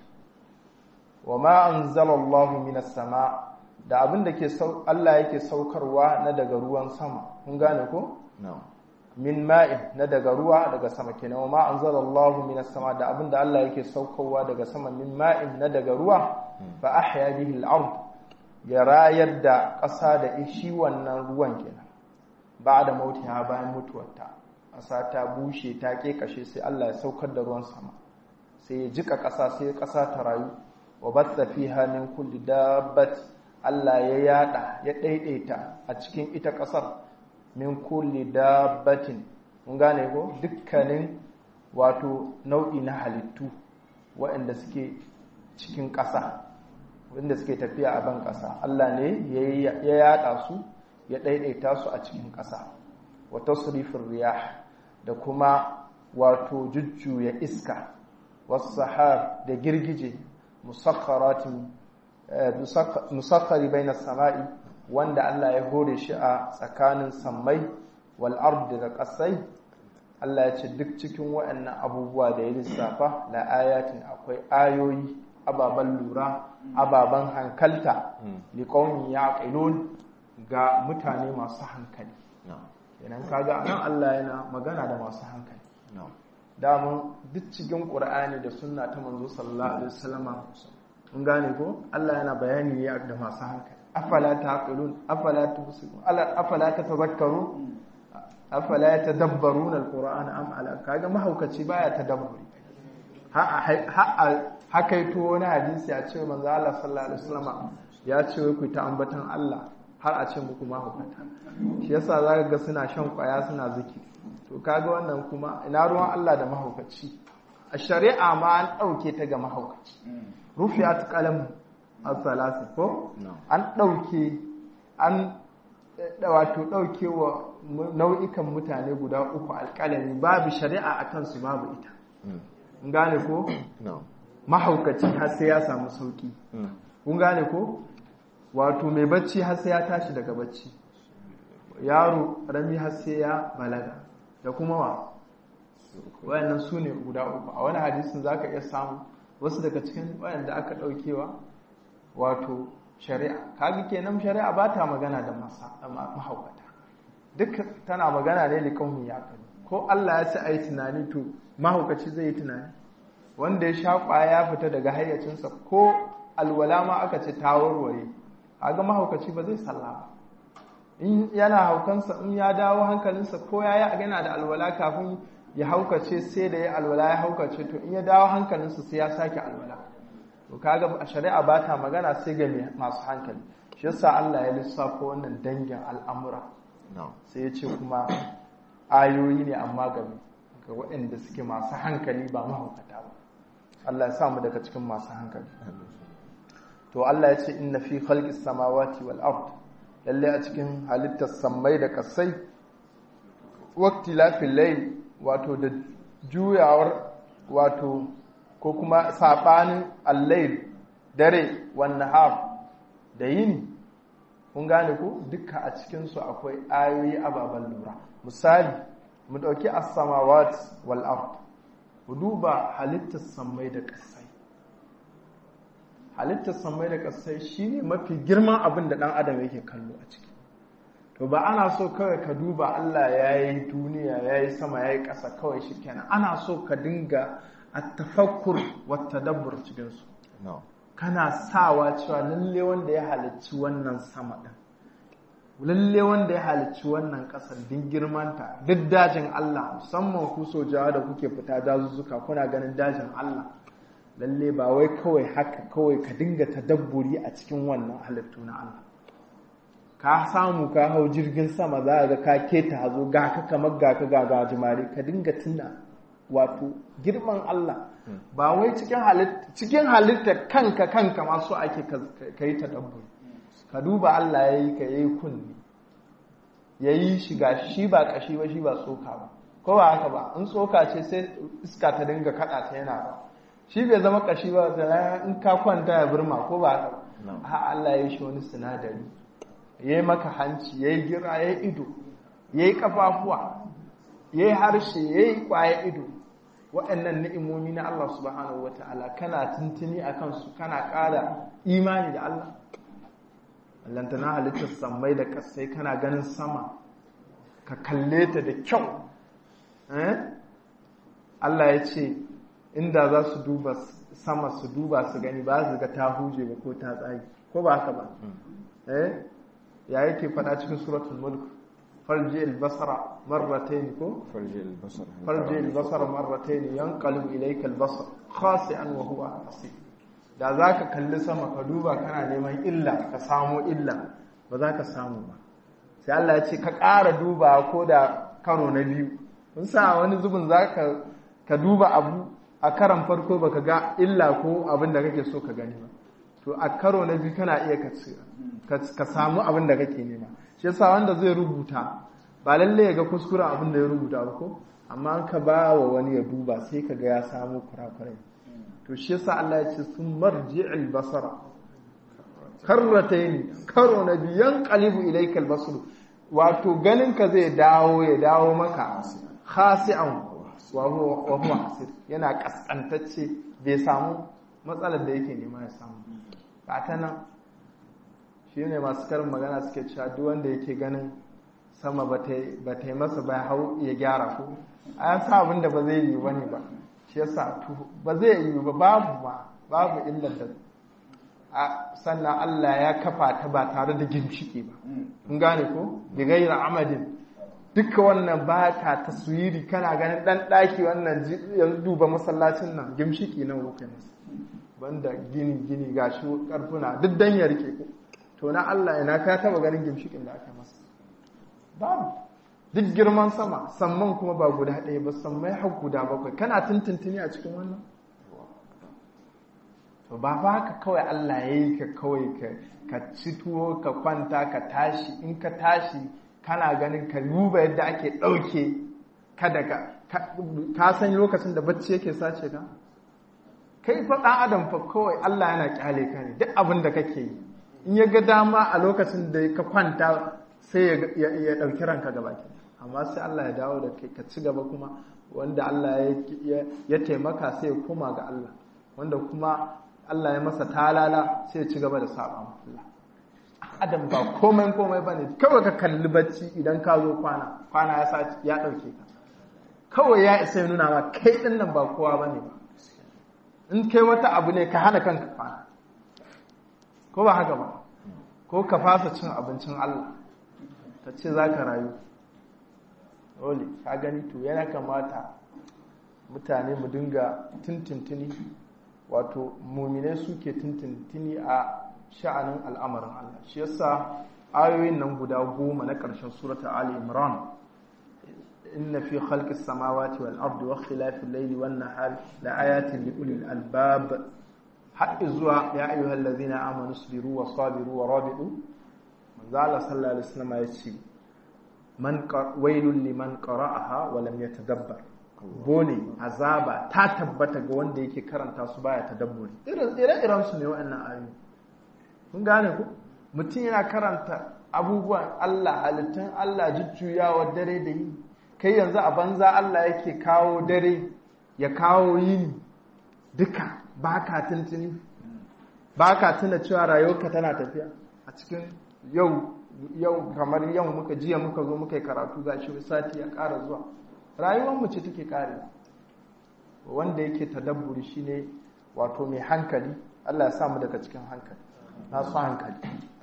wa ma anzalallahu minas sama' da abin da ke Allah yake saukarwa na daga ruwan sama kun gane ko min ma'in na daga ruwa daga sama kenan wa ma anzalallahu minas sama da abin da Allah yake saukarwa daga sama min ma'in na daga ruwa fa ahya bihi al-ard ya rayar da ƙasa da shi wannan ruwan kenan ba da mautiha bayan mutuwarta ƙasa ta bushe ta kashe sai Allah ya saukar da ruwan sama sai ya jika ƙasa sai ƙasa ta rayu wa batha fiha min kulli dabbat Allah ya yada ya daidaita a cikin ita ƙasar min kulli dabbatin mun gane ko dukkanin wato nau'i na halittu waɗanda suke cikin ƙasa wanda suke tafiya a ban ƙasa Allah ne ya yada su ya daidaita su a cikin ƙasa wa tasrifin riyah da kuma wato jujjuya iska wasu sahar da girgije musakharatin musakhari bai na sama'i wanda Allah ya hore shi a tsakanin sammai wal ardi da ƙasai Allah ya ce duk cikin waɗannan abubuwa da ya lissafa la ayatin akwai ayoyi ababen lura ababen hankalta liqaumin yaqilun ga mutane masu hankali idan kaga anan Allah yana magana da masu hankali damun duk cikin Qur'ani da sunna ta manzo sallallahu alaihi wasallama mun gane ko Allah yana bayani ne da masu hankali afala taqilun afala tubsirun afala tatazakkarun afala yatadabbarun alqur'ana am ala kaga mahaukaci baya tadabburi ha ha hakaito wani hadisi a ce manzo Allah sallallahu alaihi wasallam ya ce ku ta ambatan Allah har a ce muku mahaukata shi yasa zaka ga suna shan kwaya suna ziki to kaga wannan kuma ina ruwan Allah da mahaukaci a shari'a ma an dauke ta ga mahaukaci rufiyat qalam as-salasi ko an dauke an wato dauke wa nau'ikan mutane guda uku alƙalami babu shari'a akan su babu ita kun gane ko mahaukaci har sai ya samu sauki kun gane ko wato mai bacci har sai ya tashi daga bacci yaro rami har sai ya balaga da kuma wa wayannan su ne guda uku a wani hadisin zaka iya samu wasu daga cikin wayanda aka daukewa wato shari'a kaga kenan shari'a ba ta magana da mahaukata duk tana magana ne likaumin ya ko Allah ya ci ayi tunani to mahaukaci zai yi tunani wanda ya sha kwaya ya fita daga hayyacinsa ko alwala ma aka ce ta warware kaga mahaukaci ba zai sallah ba in yana haukansa in ya dawo hankalinsa ko ya yi yana da alwala kafin ya haukace sai da ya alwala ya haukace to in ya dawo hankalinsa sai ya sake alwala to kaga a shari'a ba ta magana sai ga masu hankali shi yasa Allah ya lissafa wannan dangin al'amura sai ya ce kuma ayoyi ne amma ga ga waɗanda suke masu hankali ba mahaukata ba Allah ya sa mu daga cikin masu hankali to Allah ya ce inna fi khalqis samawati wal ard lalle a cikin halittar sammai da kasai waqti lafil layl wato da juyawar wato ko kuma sabanin al-layl dare wan nahar da yini kun gane ko duka a cikin su akwai ayoyi ababan lura misali mu dauki as-samawati wal ard mu duba halittar sammai da kasai halittar samai da ƙasai shi ne mafi girman abin da ɗan adam yake kallo a ciki to ba ana so kawai ka duba Allah ya yi duniya ya yi sama ya yi ƙasa kawai shi kenan ana so ka dinga a tafakkur wata dabbar cikinsu kana sawa cewa lalle wanda ya halicci wannan sama ɗin lalle wanda ya halicci wannan ƙasar din girmanta duk dajin Allah musamman ku sojawa da kuke fita dazuzzuka kuna ganin dajin Allah lalle ba wai kawai haka kawai ka dinga tadabburi a cikin wannan halittu na Allah ka samu ka hau jirgin sama za ga ka keta hazo ga ka kamar ga ka ga gajimare ka dinga tuna wato girman Allah ba wai cikin halitta cikin halitta kanka kanka ma so ake ka yi tadabburi ka duba Allah ya yi ka yi kunni ya yi shi ga shi ba kashi ba shi ba tsoka ba ko ba haka ba in tsoka ce sai iska ta dinga kada ta yana ba shi bai zama kashi ba da in ka kwanta ya burma ko ba haka ha Allah ya shi wani sinadari ya yi maka hanci ya yi gira ya yi ido ya yi kafafuwa ya yi harshe ya yi kwaya ido waɗannan ni'imomi na Allah subhanahu wa ta'ala kana tuntuni a kansu kana ƙara imani da Allah allantana halittar sammai da ƙasai kana ganin sama ka kalle ta da kyau Allah ya ce inda za su duba sama su duba su gani ba su ga ta huje ba ko ta tsagi ko ba haka ba eh ya yake faɗa cikin suratul mulk farji al-basara marratayn ko farji al-basara farji al-basara marratayn yanqalibu ilayka al-basar khasi'an wa huwa hasib da zaka kalli sama ka duba kana neman illa ka samu illa ba za ka samu ba sai Allah ya ce ka ƙara duba ko da karo na biyu kun sa wani zubin zaka ka duba abu a karan farko baka ga illa ko abin da kake so ka gani ba to a karo na biyu kana iya ka samu abin da kake nema shi yasa wanda zai rubuta ba lalle ya ga kuskuren abin da ya rubuta ba ko amma an ka ba wa wani ya duba sai ka ga ya samu kurakurai to shi yasa Allah ya ce sun marji'il basara karratayn karo na biyu yanqalibu ilayka al-basar wato ganin ka zai dawo ya dawo maka khasi'an wa huwa hasir yana kaskantacce bai samu matsalar da yake nema ya samu ba ta nan shi ne masu karin magana suke cewa duk wanda yake ganin sama ba ta yi masa ba hau ya gyara ko a ya sa abin da ba zai yi wani ba shi yasa ba zai yi ba babu ma babu illar da sannan Allah ya kafa ta ba tare da ginshiki ba in gane ko bi gaira amadin duka wannan ba ta taswiri kana ganin dan daki wannan yanzu duba masallacin nan gimshiki nan ko kai masa banda gini gini gashi karfuna duk dan ya rike ku to na Allah ina ka taba ganin gimshikin da aka masa babu duk girman sama samman kuma ba guda ɗaya ba sammai har guda bakwai kana tuntuntuni a cikin wannan to ba fa haka kawai Allah ya yi ka kawai ka ci tuwo ka kwanta ka tashi in ka tashi kana ganin ka duba yadda ake ɗauke kada ka ka san lokacin da bacci yake sace ka kai fa ɗan adam fa kawai Allah yana kyale ka ne duk abin da kake yi in ya ga dama a lokacin da ka kwanta sai ya ɗauki ranka gaba ke amma sai Allah ya dawo da kai ka ci gaba kuma wanda Allah ya taimaka sai ya koma ga Allah wanda kuma Allah ya masa talala sai ya ci gaba da saba Allah adam ba komai komai bane kawai ka kalli bacci idan ka zo kwana kwana ya sa ya dauke ka kawai ya isa ya nuna ma kai din nan ba kowa bane ba in kai wata abu ne ka hana kanka kwana ko ba haka ba ko ka fasa cin abincin Allah ka ce za ka rayu dole ka gani to yana kamata mutane mu dinga tintintini wato muminai suke tintintini a sha'anin al'amarin Allah shi yasa ayoyin nan guda goma na ƙarshen surata Ali Imran inna fi khalqis samawati wal ardi wa ikhtilafil layli wan nahari la ayatin li ulil albab har zuwa ya ayyuhal ladzina amanu sabiru wa sabiru wa rabitu manzo Allah sallallahu alaihi wasallam ya ce man wailul liman qara'aha wa lam yatadabbar bone azaba ta tabbata ga wanda yake karanta su baya tadabburi irin ire-iren su ne waɗannan ayoyi kun gane ku mutum yana karanta abubuwan Allah halittun Allah jujjuyawa dare da yi kai yanzu a banza Allah yake kawo dare ya kawo yini duka ba ka tuntuni ba ka tuna cewa rayuwarka tana tafiya a cikin yau yau kamar yau muka jiya muka zo muka yi karatu ga shi sati ya ƙara zuwa rayuwar mu ce take ƙare wanda yake tadabburi shine wato mai hankali Allah ya sa mu daga cikin hankali na su hankali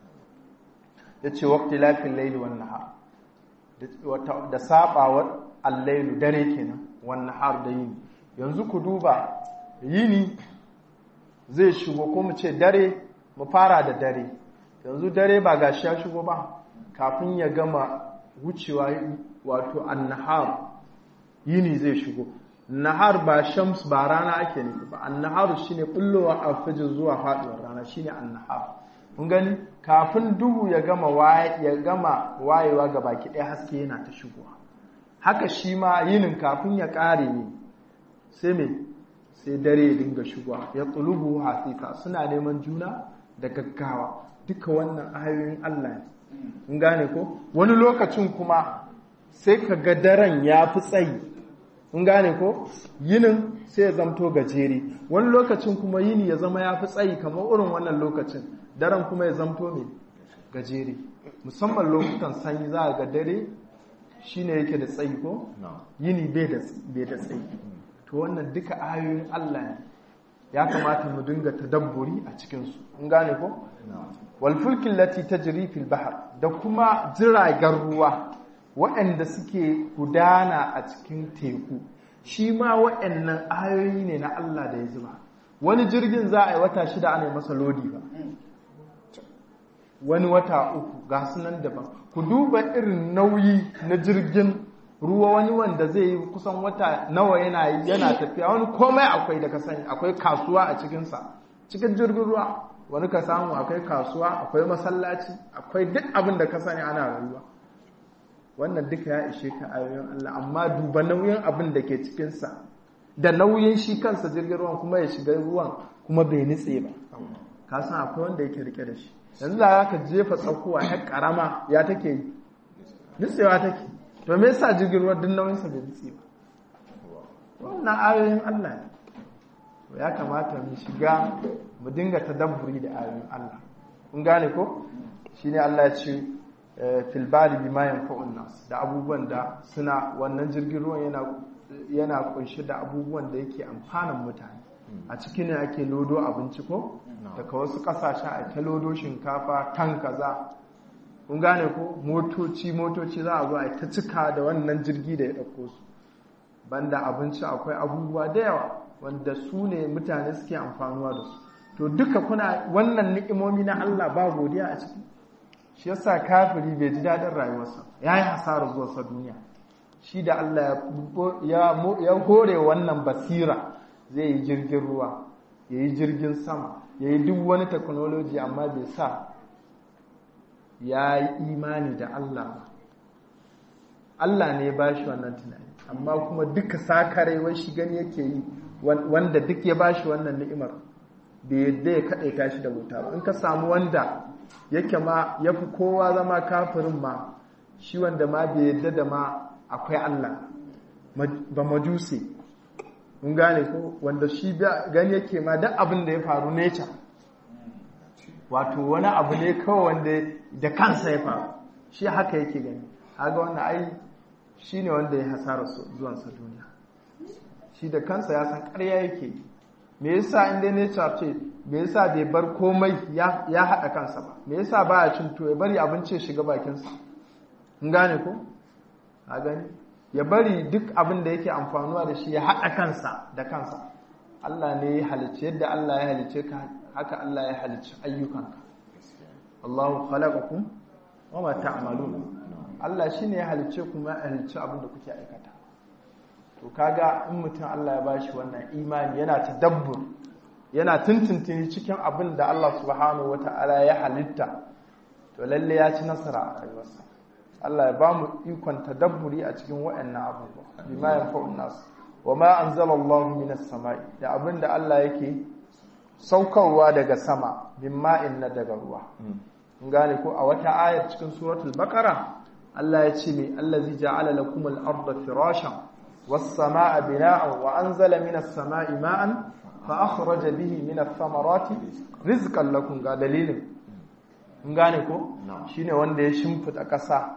ya ce wakti lafin laili wan nahar da sabawar allailu dare kenan wan nahar da yini yanzu ku duba yini zai shigo ko mu ce dare mu fara da dare yanzu dare ba gashi ya shigo ba kafin ya gama wucewa wato annahar yini zai shigo nahar ba shams ba rana ake nufi ba annahar shine bullowa alfajir zuwa faduwar rana shine annahar mun gani kafin duhu ya gama ya gama wayewa ga baki ɗaya haske yana ta shigowa haka shi ma yinin kafin ya ƙare ne sai me sai dare ya dinga shigowa ya tsulubu hasika suna neman juna da gaggawa duka wannan ayoyin Allah ne mun gane ko wani lokacin kuma sai ka ga daren ya fi tsayi mun gane ko yinin sai ya zamto gajere wani lokacin kuma yini ya zama ya fi tsayi kamar irin wannan lokacin daren kuma ya zamto mai gajere musamman lokutan sanyi za a ga dare shine yake da tsayi ko yini bai da tsayi to wannan duka ayoyin Allah ne ya kamata mu dinga tadabburi a cikinsu in gane ko wal fulkin lati tajri fil bahr da kuma jiragen ruwa waɗanda suke gudana a cikin teku shi ma waɗannan ayoyi ne na Allah da ya zuba wani jirgin za a yi wata shida ana masa lodi ba wani wata uku ga sunan daban ku duba irin nauyi na jirgin ruwa wani wanda zai yi kusan wata nawa yana yana tafiya wani komai akwai da ka sani akwai kasuwa a cikinsa cikin jirgin ruwa wani ka samu akwai kasuwa akwai masallaci akwai duk abin da ka sani ana rayuwa wannan duka ya ishe ka ayoyin Allah amma duba nauyin abin da ke cikinsa da nauyin shi kansa jirgin ruwan kuma ya shiga ruwan kuma bai nitse ba ka san akwai wanda yake rike da shi yanzu da ka jefa tsakuwa ya karama ya take yi nitsewa take to me yasa jirgin ruwa duk nauyinsa bai nitse ba wannan ayoyin Allah ne ya kamata mu shiga mu dinga tadabburi da ayoyin Allah kun gane ko shine Allah ya ce fil bali bima yanfa'un nas da abubuwan da suna wannan jirgin ruwan yana yana kunshi da abubuwan da yake amfanan mutane a cikin ne ake lodo abinci ko daga wasu kasashe a ta lodo shinkafa tan kaza kun gane ko motoci motoci za a zo a ta cika da wannan jirgi da ya ɗauko su banda abinci akwai abubuwa da yawa wanda su ne mutane suke amfanuwa da su to duka kuna wannan ni'imomi na Allah ba godiya a ciki shi yasa kafiri bai ji daɗin rayuwarsa ya yi hasarar zuwarsa duniya shi da Allah ya hore wannan basira zai yi jirgin ruwa ya yi jirgin sama ya yi duk wani teknoloji amma bai sa ya yi imani da Allah ba Allah ne ya ba shi wannan tunani amma kuma duka sakare wai shi gani yake yi wanda duk ya ba shi wannan ni'imar bai yadda ya kaɗaita shi da wuta ba in ka samu wanda yake ma ya fi kowa zama kafirin ma shi wanda ma bai yadda da ma akwai Allah ba majuse mun gane ko wanda shi gani yake ma duk abin da ya faru nature wato wani abu ne kawai wanda da kansa ya faru shi haka yake gani haga wanda ai shi ne wanda ya hasara zuwansa duniya shi da kansa ya san ƙarya yake me yasa inda nature ce me yasa bai bar komai ya haɗa kansa ba me yasa baya cin to ya bari abinci ya shiga bakinsa in gane ko a gani ya bari duk abin da yake amfanuwa da shi ya haɗa kansa da kansa Allah ne ya halicce yadda Allah ya halicce ka haka Allah ya halicci ayyukanka Allahu khalaqakum wa ma ta'malun Allah shine ya halicce kuma ya halicci abin da kuke aikata to kaga in mutum Allah ya bashi wannan imani yana tadabbur yana tuntuntuni cikin abin da Allah subhanahu wata'ala ya halitta to lalle ya ci nasara a rayuwarsa Allah ya bamu ikon tadabburi a cikin waɗannan abubuwa bima yanfa'un nas wa ma anzalallahu minas sama'i da abin da Allah yake saukarwa daga sama bin ma'in na daga ruwa in gane ko a wata ayar cikin suratul baqara Allah ya ce me allazi ja'ala lakum al-ardha firashan was-samaa'a bina'an wa anzala minas samaa'i ma'an fa akhraja bihi minath thamarati rizqan lakum ga dalilin in gane ko shine wanda ya shimfida ƙasa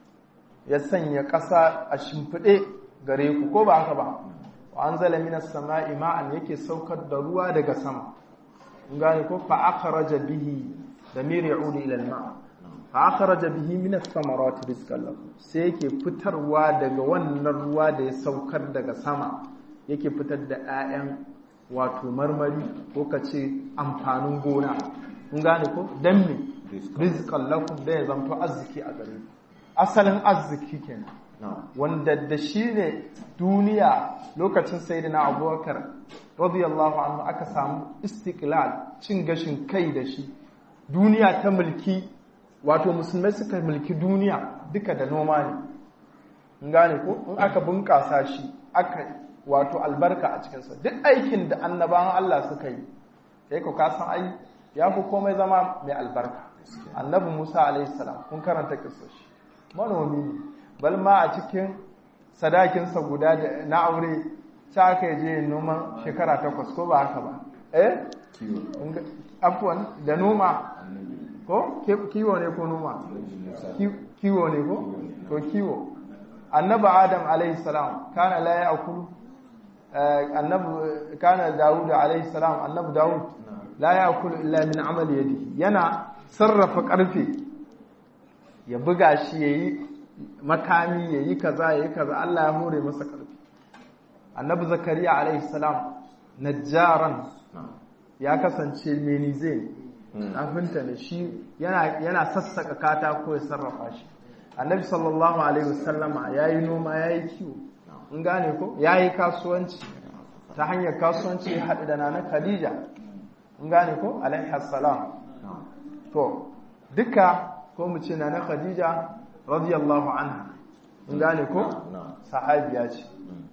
ya sanya ƙasa a shimfide gare ku ko ba haka ba wa anzala minas samaa'i ma'an yake saukar da ruwa daga sama in gane ko fa akhraja bihi damir ya'udu ila al-ma' fa akhraja bihi min ath-thamarati rizqan lakum sai yake fitarwa daga wannan ruwa da ya saukar daga sama yake fitar da 'ya'yan wato marmari ko kace amfanin gona kun gane ko dan me rizqan lakum da ya zanto arziki a gare ku asalin arziki kenan wanda da shi ne duniya lokacin sayyidina abubakar radiyallahu anhu aka samu istiklal cin gashin kai da shi duniya ta mulki wato musulmai suka mulki duniya duka da noma ne in gane ko in aka bunƙasa shi aka wato albarka a cikinsa duk aikin da annabawan Allah suka yi sai ku kasan ai ya fi komai zama mai albarka annabi Musa alaihi salam kun karanta kissa shi manomi ne bal ma a cikin sadakinsa guda da na aure sai aka je noman shekara takwas ko ba haka ba eh afwan da noma ko kiwo ne ko noma kiwo ne ko to kiwo annabi adam alayhi salam kana la ya'kulu annabi kana daud alayhi salam annabi daud la ya'kulu illa min amali yadi yana sarrafa karfe ya buga shi yayi makami yayi kaza yayi kaza Allah ya hore masa karfe annabi zakariya alayhi salam najjaran ya kasance menize kafinta ne shi yana sassaka katako ya sarrafa shi annabi sallallahu alaihi wasallama ya yi noma ya yi kiwo in gane ko ya yi kasuwanci ta hanyar kasuwanci ya haɗu da nana khadija in gane ko alaihi salam to duka ko mu ce nana khadija radiyallahu anha in gane ko sahabiya ce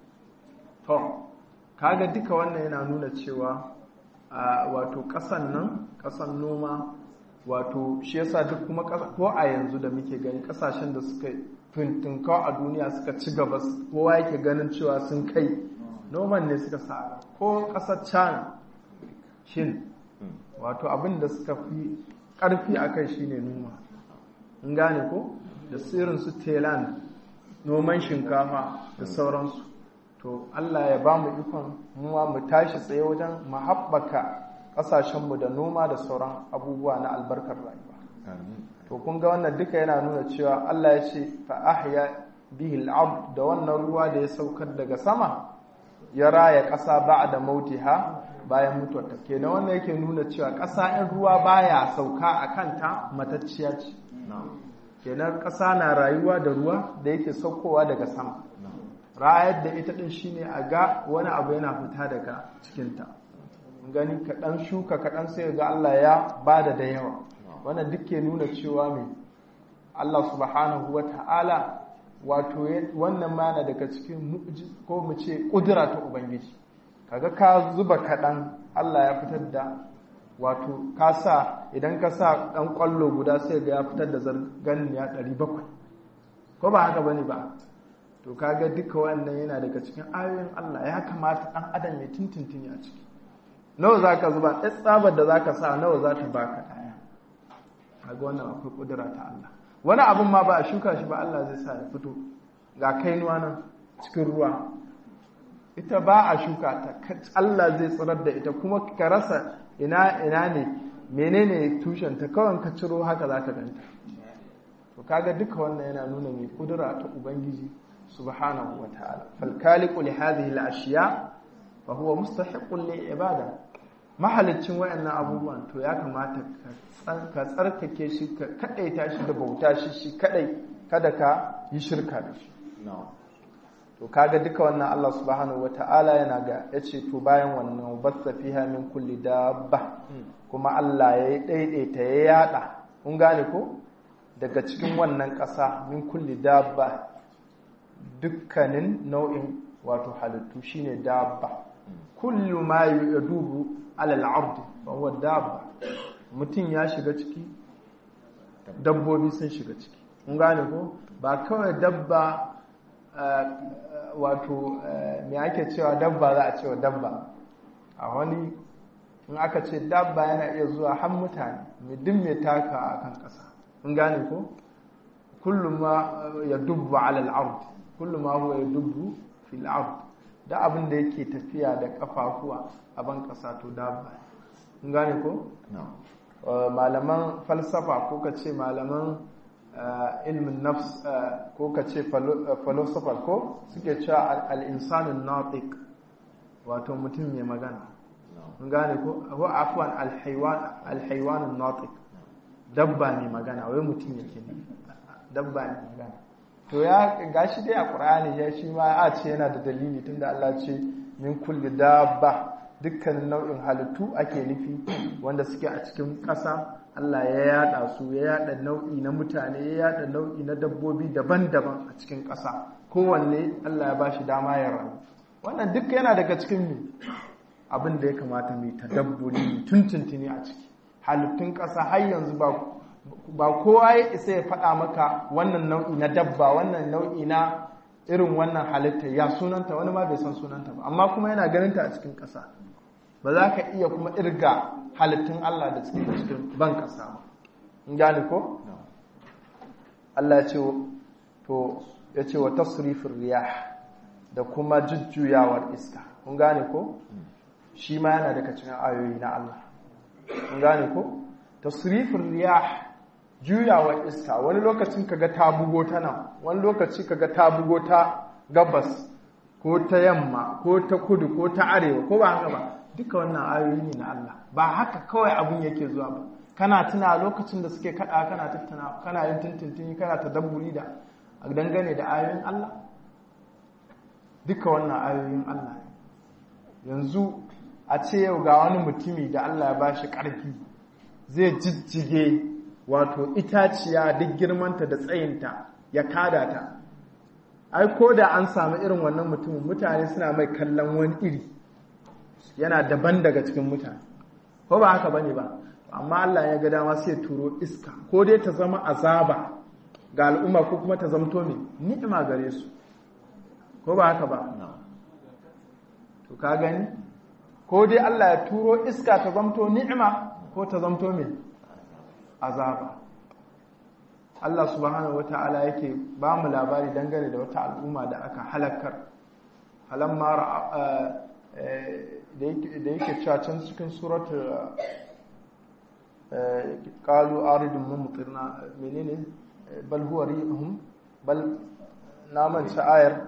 to kaga duka wannan yana nuna cewa wato ƙasan nan ƙasan noma wato shi yasa duk kuma ko a yanzu da muke gani ƙasashen da suka fintinkawa a duniya suka ci gaba kowa yake ganin cewa sun kai noman ne suka sa ko ƙasar china shin wato abin da suka fi ƙarfi a kai shine noma in gane ko da tsirin su thailand noman shinkafa da sauransu to Allah ya ba mu ikon muwa mu tashi tsaye wajen mu haɓaka ƙasashenmu da noma da sauran abubuwa na albarkar rayuwa to kun ga wannan duka yana nuna cewa Allah ya ce fa ahya bihi al da wannan ruwa da ya saukar daga sama ya raya ƙasa ba'da mautiha bayan mutuwarta kenan wannan yake nuna cewa ƙasa in ruwa baya sauka a kanta matacciya ce kenan ƙasa na rayuwa da ruwa da yake saukowa daga sama rayar da ita ɗin shine a ga wani abu yana fita daga cikinta gani kaɗan shuka kaɗan sai ga Allah ya ba da da yawa wannan duk ke nuna cewa mai Allah subhanahu wa ta'ala wato wannan mana daga cikin ko mu ce ƙudura ta Ubangiji kaga ka zuba kaɗan Allah ya fitar da wato ka sa idan ka sa ɗan ƙwallo guda sai ga ya fitar da zargan ya ɗari bakwai ko ba haka bane ba to kaga duka wannan yana daga cikin ayoyin Allah ya kamata ɗan adam ya tintintini a ciki nawa za ka zuba ɗan tsabar da za ka sa nawa za ta baka ɗaya kaga wannan akwai ƙudura ta Allah wani abin ma ba a shuka shi ba Allah zai sa ya fito ga kainuwa nan cikin ruwa ita ba a shuka ta Allah zai tsirar da ita kuma ka rasa ina ina ne menene tushen ta kawai ka ciro haka za ka ganta to kaga duka wannan yana nuna mai kudura ta ubangiji subhanahu wa ta'ala fal khaliqu li hadhihi al ashiya fa huwa mustahiqqun lil ibada mahalicin wayannan abubuwan to ya kamata ka tsarkake shi ka kadaita shi da bauta shi shi kadai kada ka yi shirka da shi to kaga duka wannan Allah subhanahu wata'ala yana ga yace to bayan wannan basta fiha min kulli dabba kuma Allah ya daidaita ya yada kun gane ko daga cikin wannan ƙasa min kulli dabba dukkanin nau'in wato halittu shine dabba kullu ma yadubu ala al-ard fa huwa dabba mutum ya shiga ciki dabbobi sun shiga ciki kun gane ko ba kawai dabba wato me ake cewa dabba za a cewa dabba a wani in aka ce dabba yana iya zuwa har mutane duk mai taka a kan ƙasa in gane ko kullum ma ya dubba alal ard kullum ma huwa ya dubbu fil ard da abin da yake tafiya da kafafuwa a ban ƙasa to dabba in gane ko malaman falsafa ko ka ce malaman ilmin nafs ko ka ce philosopher ko suke cewa al'insanin natik wato mutum mai magana mun gane ko ko afwan alhaiwanin natik dabba mai magana wai mutum yake ne dabba mai magana to ya gashi dai a qur'ani ya shi ma a ce yana da dalili tunda Allah ce min kulli dabba dukkanin nau'in halittu ake nufi wanda suke a cikin ƙasa Allah ya yada su ya yada nau'i na mutane ya yada nau'i na dabbobi daban-daban a cikin ƙasa kowanne Allah ya bashi dama ya rayu wannan duk yana daga cikin mu abin da ya kamata mu tadabburi tuntuntuni a ciki halittun ƙasa har yanzu ba ba kowa ya isa ya faɗa maka wannan nau'i na dabba wannan nau'i na irin wannan halitta ya sunanta wani ma bai san sunanta ba amma kuma yana ganinta a cikin ƙasa ba za ka iya kuma irga halittun Allah da cikin cikin ban ƙasa ba in gane ko Allah ya ce to ya ce wa tasrifin riyah da kuma jujjuyawar iska kun gane ko shi ma yana daga cikin ayoyi na Allah kun gane ko tasrifin riyah juyawar iska wani lokacin kaga ta bugo ta nan wani lokaci kaga ta bugo ta gabas ko ta yamma ko ta kudu ko ta arewa ko ba haka ba duka wannan ayoyi ne na Allah ba haka kawai abun yake zuwa ba kana tuna lokacin da suke kada kana tattana kana yin tuntuntuni kana tadabburi da dangane da ayoyin Allah duka wannan ayoyin Allah yanzu a ce yau ga wani mutumi da Allah ya bashi karfi zai jijjige wato itaciya duk girmanta da tsayinta ya kada ta ai ko da an samu irin wannan mutumin mutane suna mai kallon wani iri yana daban daga cikin mutane ko ba haka bane ba amma Allah ya ga dama sai turo iska ko dai ta zama azaba ga al'umma ko kuma ta zamto mai ni'ima gare su ko ba haka ba to ka gani ko dai Allah ya turo iska ta zamto ni'ima ko ta zamto mai azaba Allah subhanahu wata'ala yake ba mu labari dangane da wata al'umma da aka halakar halamma da yake cewa can cikin suratul qalu aridun mumtirna menene bal huwa rihum bal naman ayar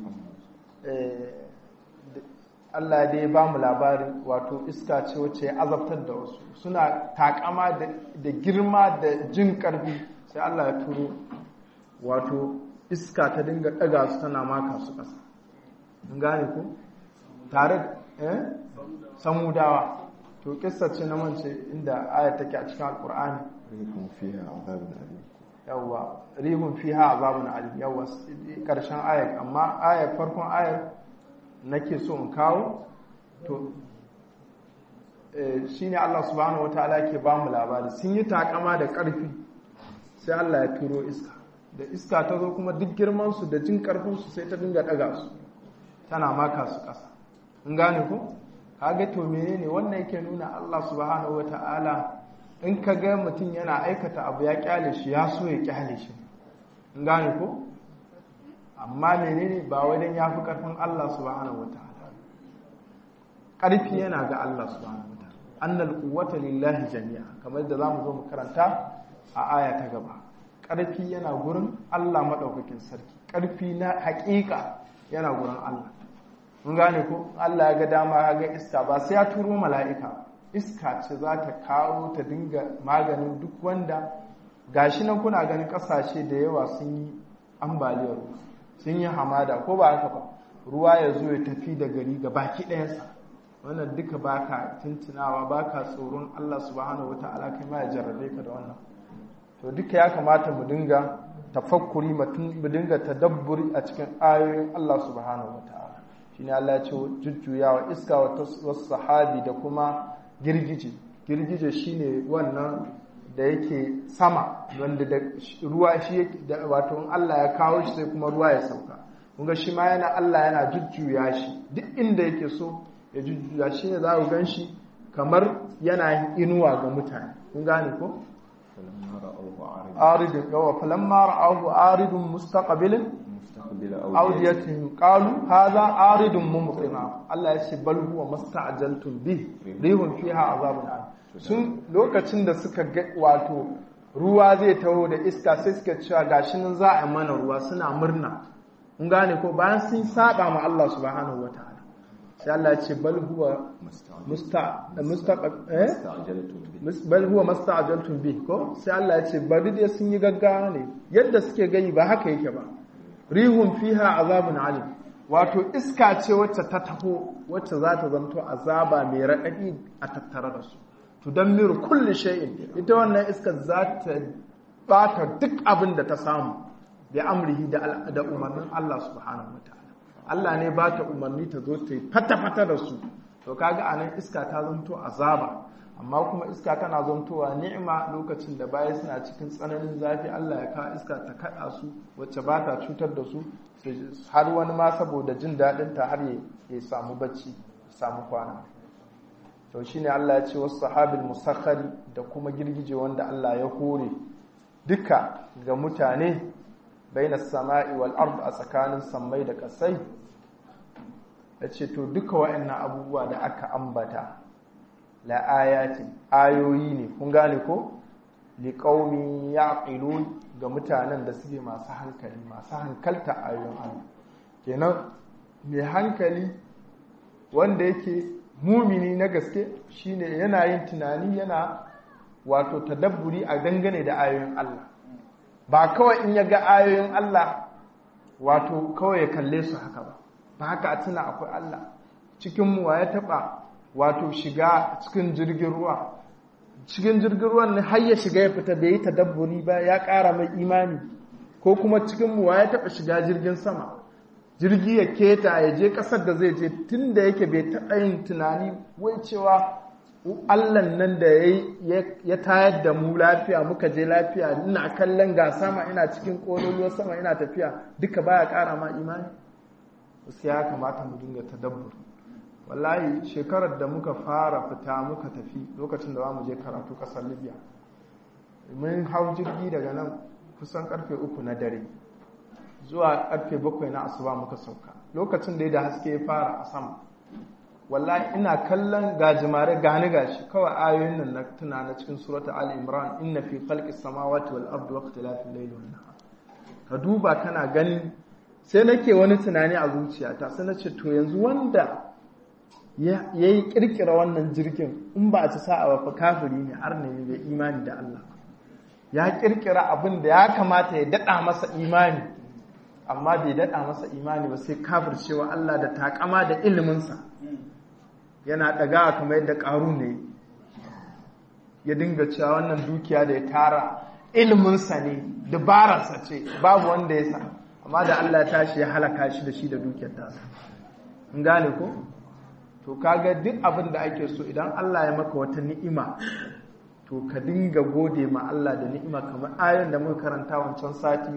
Allah dai ba mu labari wato iska ce wacce ya azabtar da wasu suna takama da girma da jin karfi sai Allah ya turo wato iska ta dinga daga su tana maka su ƙasa in gane ku tare eh samudawa to kissa ce na mance inda aya take a cikin alqur'ani rihun fiha azabun alim yawa rihun fiha azabun alim yawa karshen ayar amma ayar farkon ayar nake so in kawo to shi ne Allah subhanahu wa ta'ala ke ba mu labari sun yi takama da ƙarfi sai Allah ya turo iska da iska ta zo kuma duk girmansu da jin ƙarfinsu sai ta dinga ɗaga su tana maka su ƙasa in gane ku kaga to menene wannan yake nuna Allah subhanahu wa ta'ala in ka ga mutum yana aikata abu ya kyale shi ya so ya kyale shi in gane ku amma menene ba wajen ya fi ƙarfin Allah subhanahu wataala ƙarfi yana ga Allah subhanahu wataala annal quwwata lillahi jami'a kamar da zamu zo mu karanta a aya ta gaba ƙarfi yana gurin Allah madaukakin sarki ƙarfi na haƙiƙa yana gurin Allah mun gane ko Allah ya ga dama ya ga iska ba sai ya turo mala'ika iska ce za ta kawo ta dinga maganin duk wanda gashi nan kuna ganin ƙasashe da yawa sun yi ambaliyar sun yi hamada ko ba haka ba ruwa ya zo ya tafi da gari ga baki ɗayansa wannan duka baka tuntunawa baka tsoron Allah subhanahu wata'ala kai ma ya jarrabe ka da wannan to duka ya kamata mu dinga tafakkuri mu dinga tadabburi a cikin ayoyin Allah subhanahu wata'ala shine Allah ya ce jujjuyawa iska wa sahabi da kuma girgije girgije shine wannan da yake sama wanda da ruwa shi da wato Allah ya kawo shi sai kuma ruwa ya sauka kunga shi ma yana Allah yana jujjuya shi duk inda yake so ya jujjuya shi ne za ku gan shi kamar yana inuwa ga mutane kun gane ko aridun yawa falamma ra'ahu aridun mustaqbilin awdiyatihim qalu hadha aridun mumtina Allah ya ce bal huwa masta'jaltum bi rihun fiha azabun alim sun lokacin da suka ga wato ruwa zai taho da iska sai suka cewa gashi nan za a mana ruwa suna murna kun gane ko bayan sun saba ma Allah subhanahu wataala sai Allah ya ce bal huwa musta eh bal huwa musta'jaltum bi ko sai Allah ya ce bari dai sun yi gaggawa ne yadda suke gani ba haka yake ba rihun fiha azabun alim wato iska ce wacce ta taho wacce za ta zanto azaba mai raɗaɗi a tattare da su tudammiru kulli shay'in ita wannan iska za ta bata duk abin da ta samu bi amrihi da da umarnin Allah subhanahu wataala Allah ne ba ta umarni ta zo ta yi fata-fata da su to kaga anan iska ta zanto azaba amma kuma iska tana zantowa ni'ima lokacin da baya suna cikin tsananin zafi Allah ya kawo iska ta kada su wacce ba ta cutar da su har wani ma saboda jin daɗin ta har ya samu bacci ya samu kwana to shine Allah ya ce wasu sahabil musakhari da kuma girgije wanda Allah ya hore duka ga mutane baina sama'i wal ard a tsakanin sammai da kasai yace to duka waɗannan abubuwa da aka ambata la ayati ayoyi ne kun gane ko li qaumi yaqilun ga mutanen da suke masu hankali masu hankalta ayoyin Allah kenan mai hankali wanda yake mumini na gaske shine yana yin tunani yana wato tadabburi a dangane da ayoyin Allah ba kawai in ya ga ayoyin Allah wato kawai ya kalle su haka ba ba haka a tuna akwai Allah cikin mu ya taba wato shiga cikin jirgin ruwa cikin jirgin ruwan ne har ya shiga ya fita bai yi tadabburi ba ya ƙara mai imani ko kuma cikin mu ya taba shiga jirgin sama jirgi ya keta ya je ƙasar da zai je tun da yake bai taɓa yin tunani wai cewa allan nan da ya tayar da mu lafiya muka je lafiya ina kallon ga sama ina cikin ƙololuwar sama ina tafiya duka baya ƙara ma imani wasu ya kamata mu dinga tadabbur wallahi shekarar da muka fara fita muka tafi lokacin da za mu je karatu ƙasar libya mun hau jirgi daga nan kusan karfe uku na dare zuwa karfe bakwai na asuba muka sauka lokacin da ya da haske ya fara a sama wallahi ina kallon gajimare gani gashi kawai ayoyin nan na tuna na cikin surata ali imran inna fi khalqis samawati wal ardi wa ikhtilafil layli wan nahar ka duba kana gani sai nake wani tunani a zuciyata sai nace to yanzu wanda ya yi kirkira wannan jirgin in ba a ci sa'a ba fa kafiri ne har ne bai imani da Allah ya kirkira abin da ya kamata ya dada masa imani amma bai daɗa masa imani ba sai kafircewa Allah da takama da iliminsa yana ɗaga kamar yadda ƙaru ne ya dinga cewa wannan dukiya da ya tara iliminsa ne dabararsa ce babu wanda ya sa amma da Allah ya tashi ya halaka shi da shi da dukiyar tasa in gane ko to kaga duk abin da ake so idan Allah ya maka wata ni'ima to ka dinga gode ma Allah da ni'ima kamar ayon da muka karanta wancan sati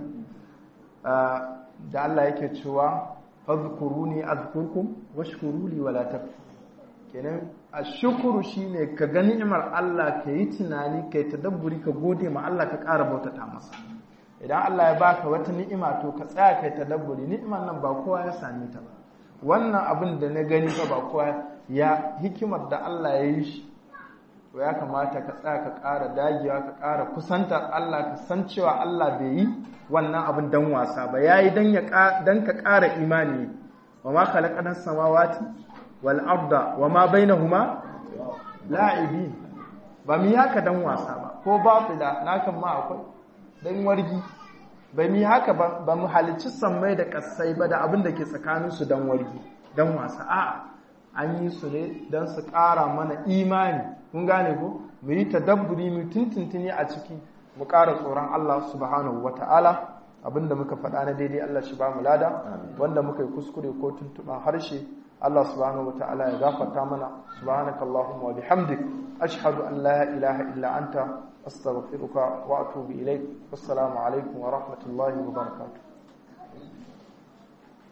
da Allah yake cewa fadhkuruni azkurkum washkuruli wala takfur kenan ashkuru shine ka ga ni'imar Allah ka yi tunani ka yi tadabburi ka gode ma Allah ka ƙara bautata masa idan Allah ya baka wata ni'ima to ka tsaya ka yi tadabburi ni'imar nan ba kowa ya same ta ba wannan abin da na gani ba ba kowa ya hikimar da Allah ya yi shi to ya kamata ka tsaya ka ƙara dagewa ka ƙara kusanta Allah ka san cewa Allah bai yi wannan abin dan wasa ba yayi dan ya dan ka ƙara imani wa ma khalaqana samawati wal arda wa ma bainahuma la'ibin ba mu haka dan wasa ba ko batila nakan ma akwai dan wargi ba mu haka ba mu halicci sammai da kasai ba da abin da ke tsakaninsu dan wargi dan wasa a'a an yi su ne don su ƙara mana imani kun gane ko mu yi tadabburi mu tuntuntuni a ciki mu ƙara tsoron Allah subhanahu wata'ala abinda muka faɗa na daidai Allah shi ba mu lada wanda muka yi kuskure ko tuntuɓa harshe Allah subhanahu wata'ala ya gafarta mana subhanakallahumma wa bihamdik ashhadu an la ilaha illa anta astaghfiruka wa atubu ilaik wassalamu alaikum wa rahmatullahi wa barakatuh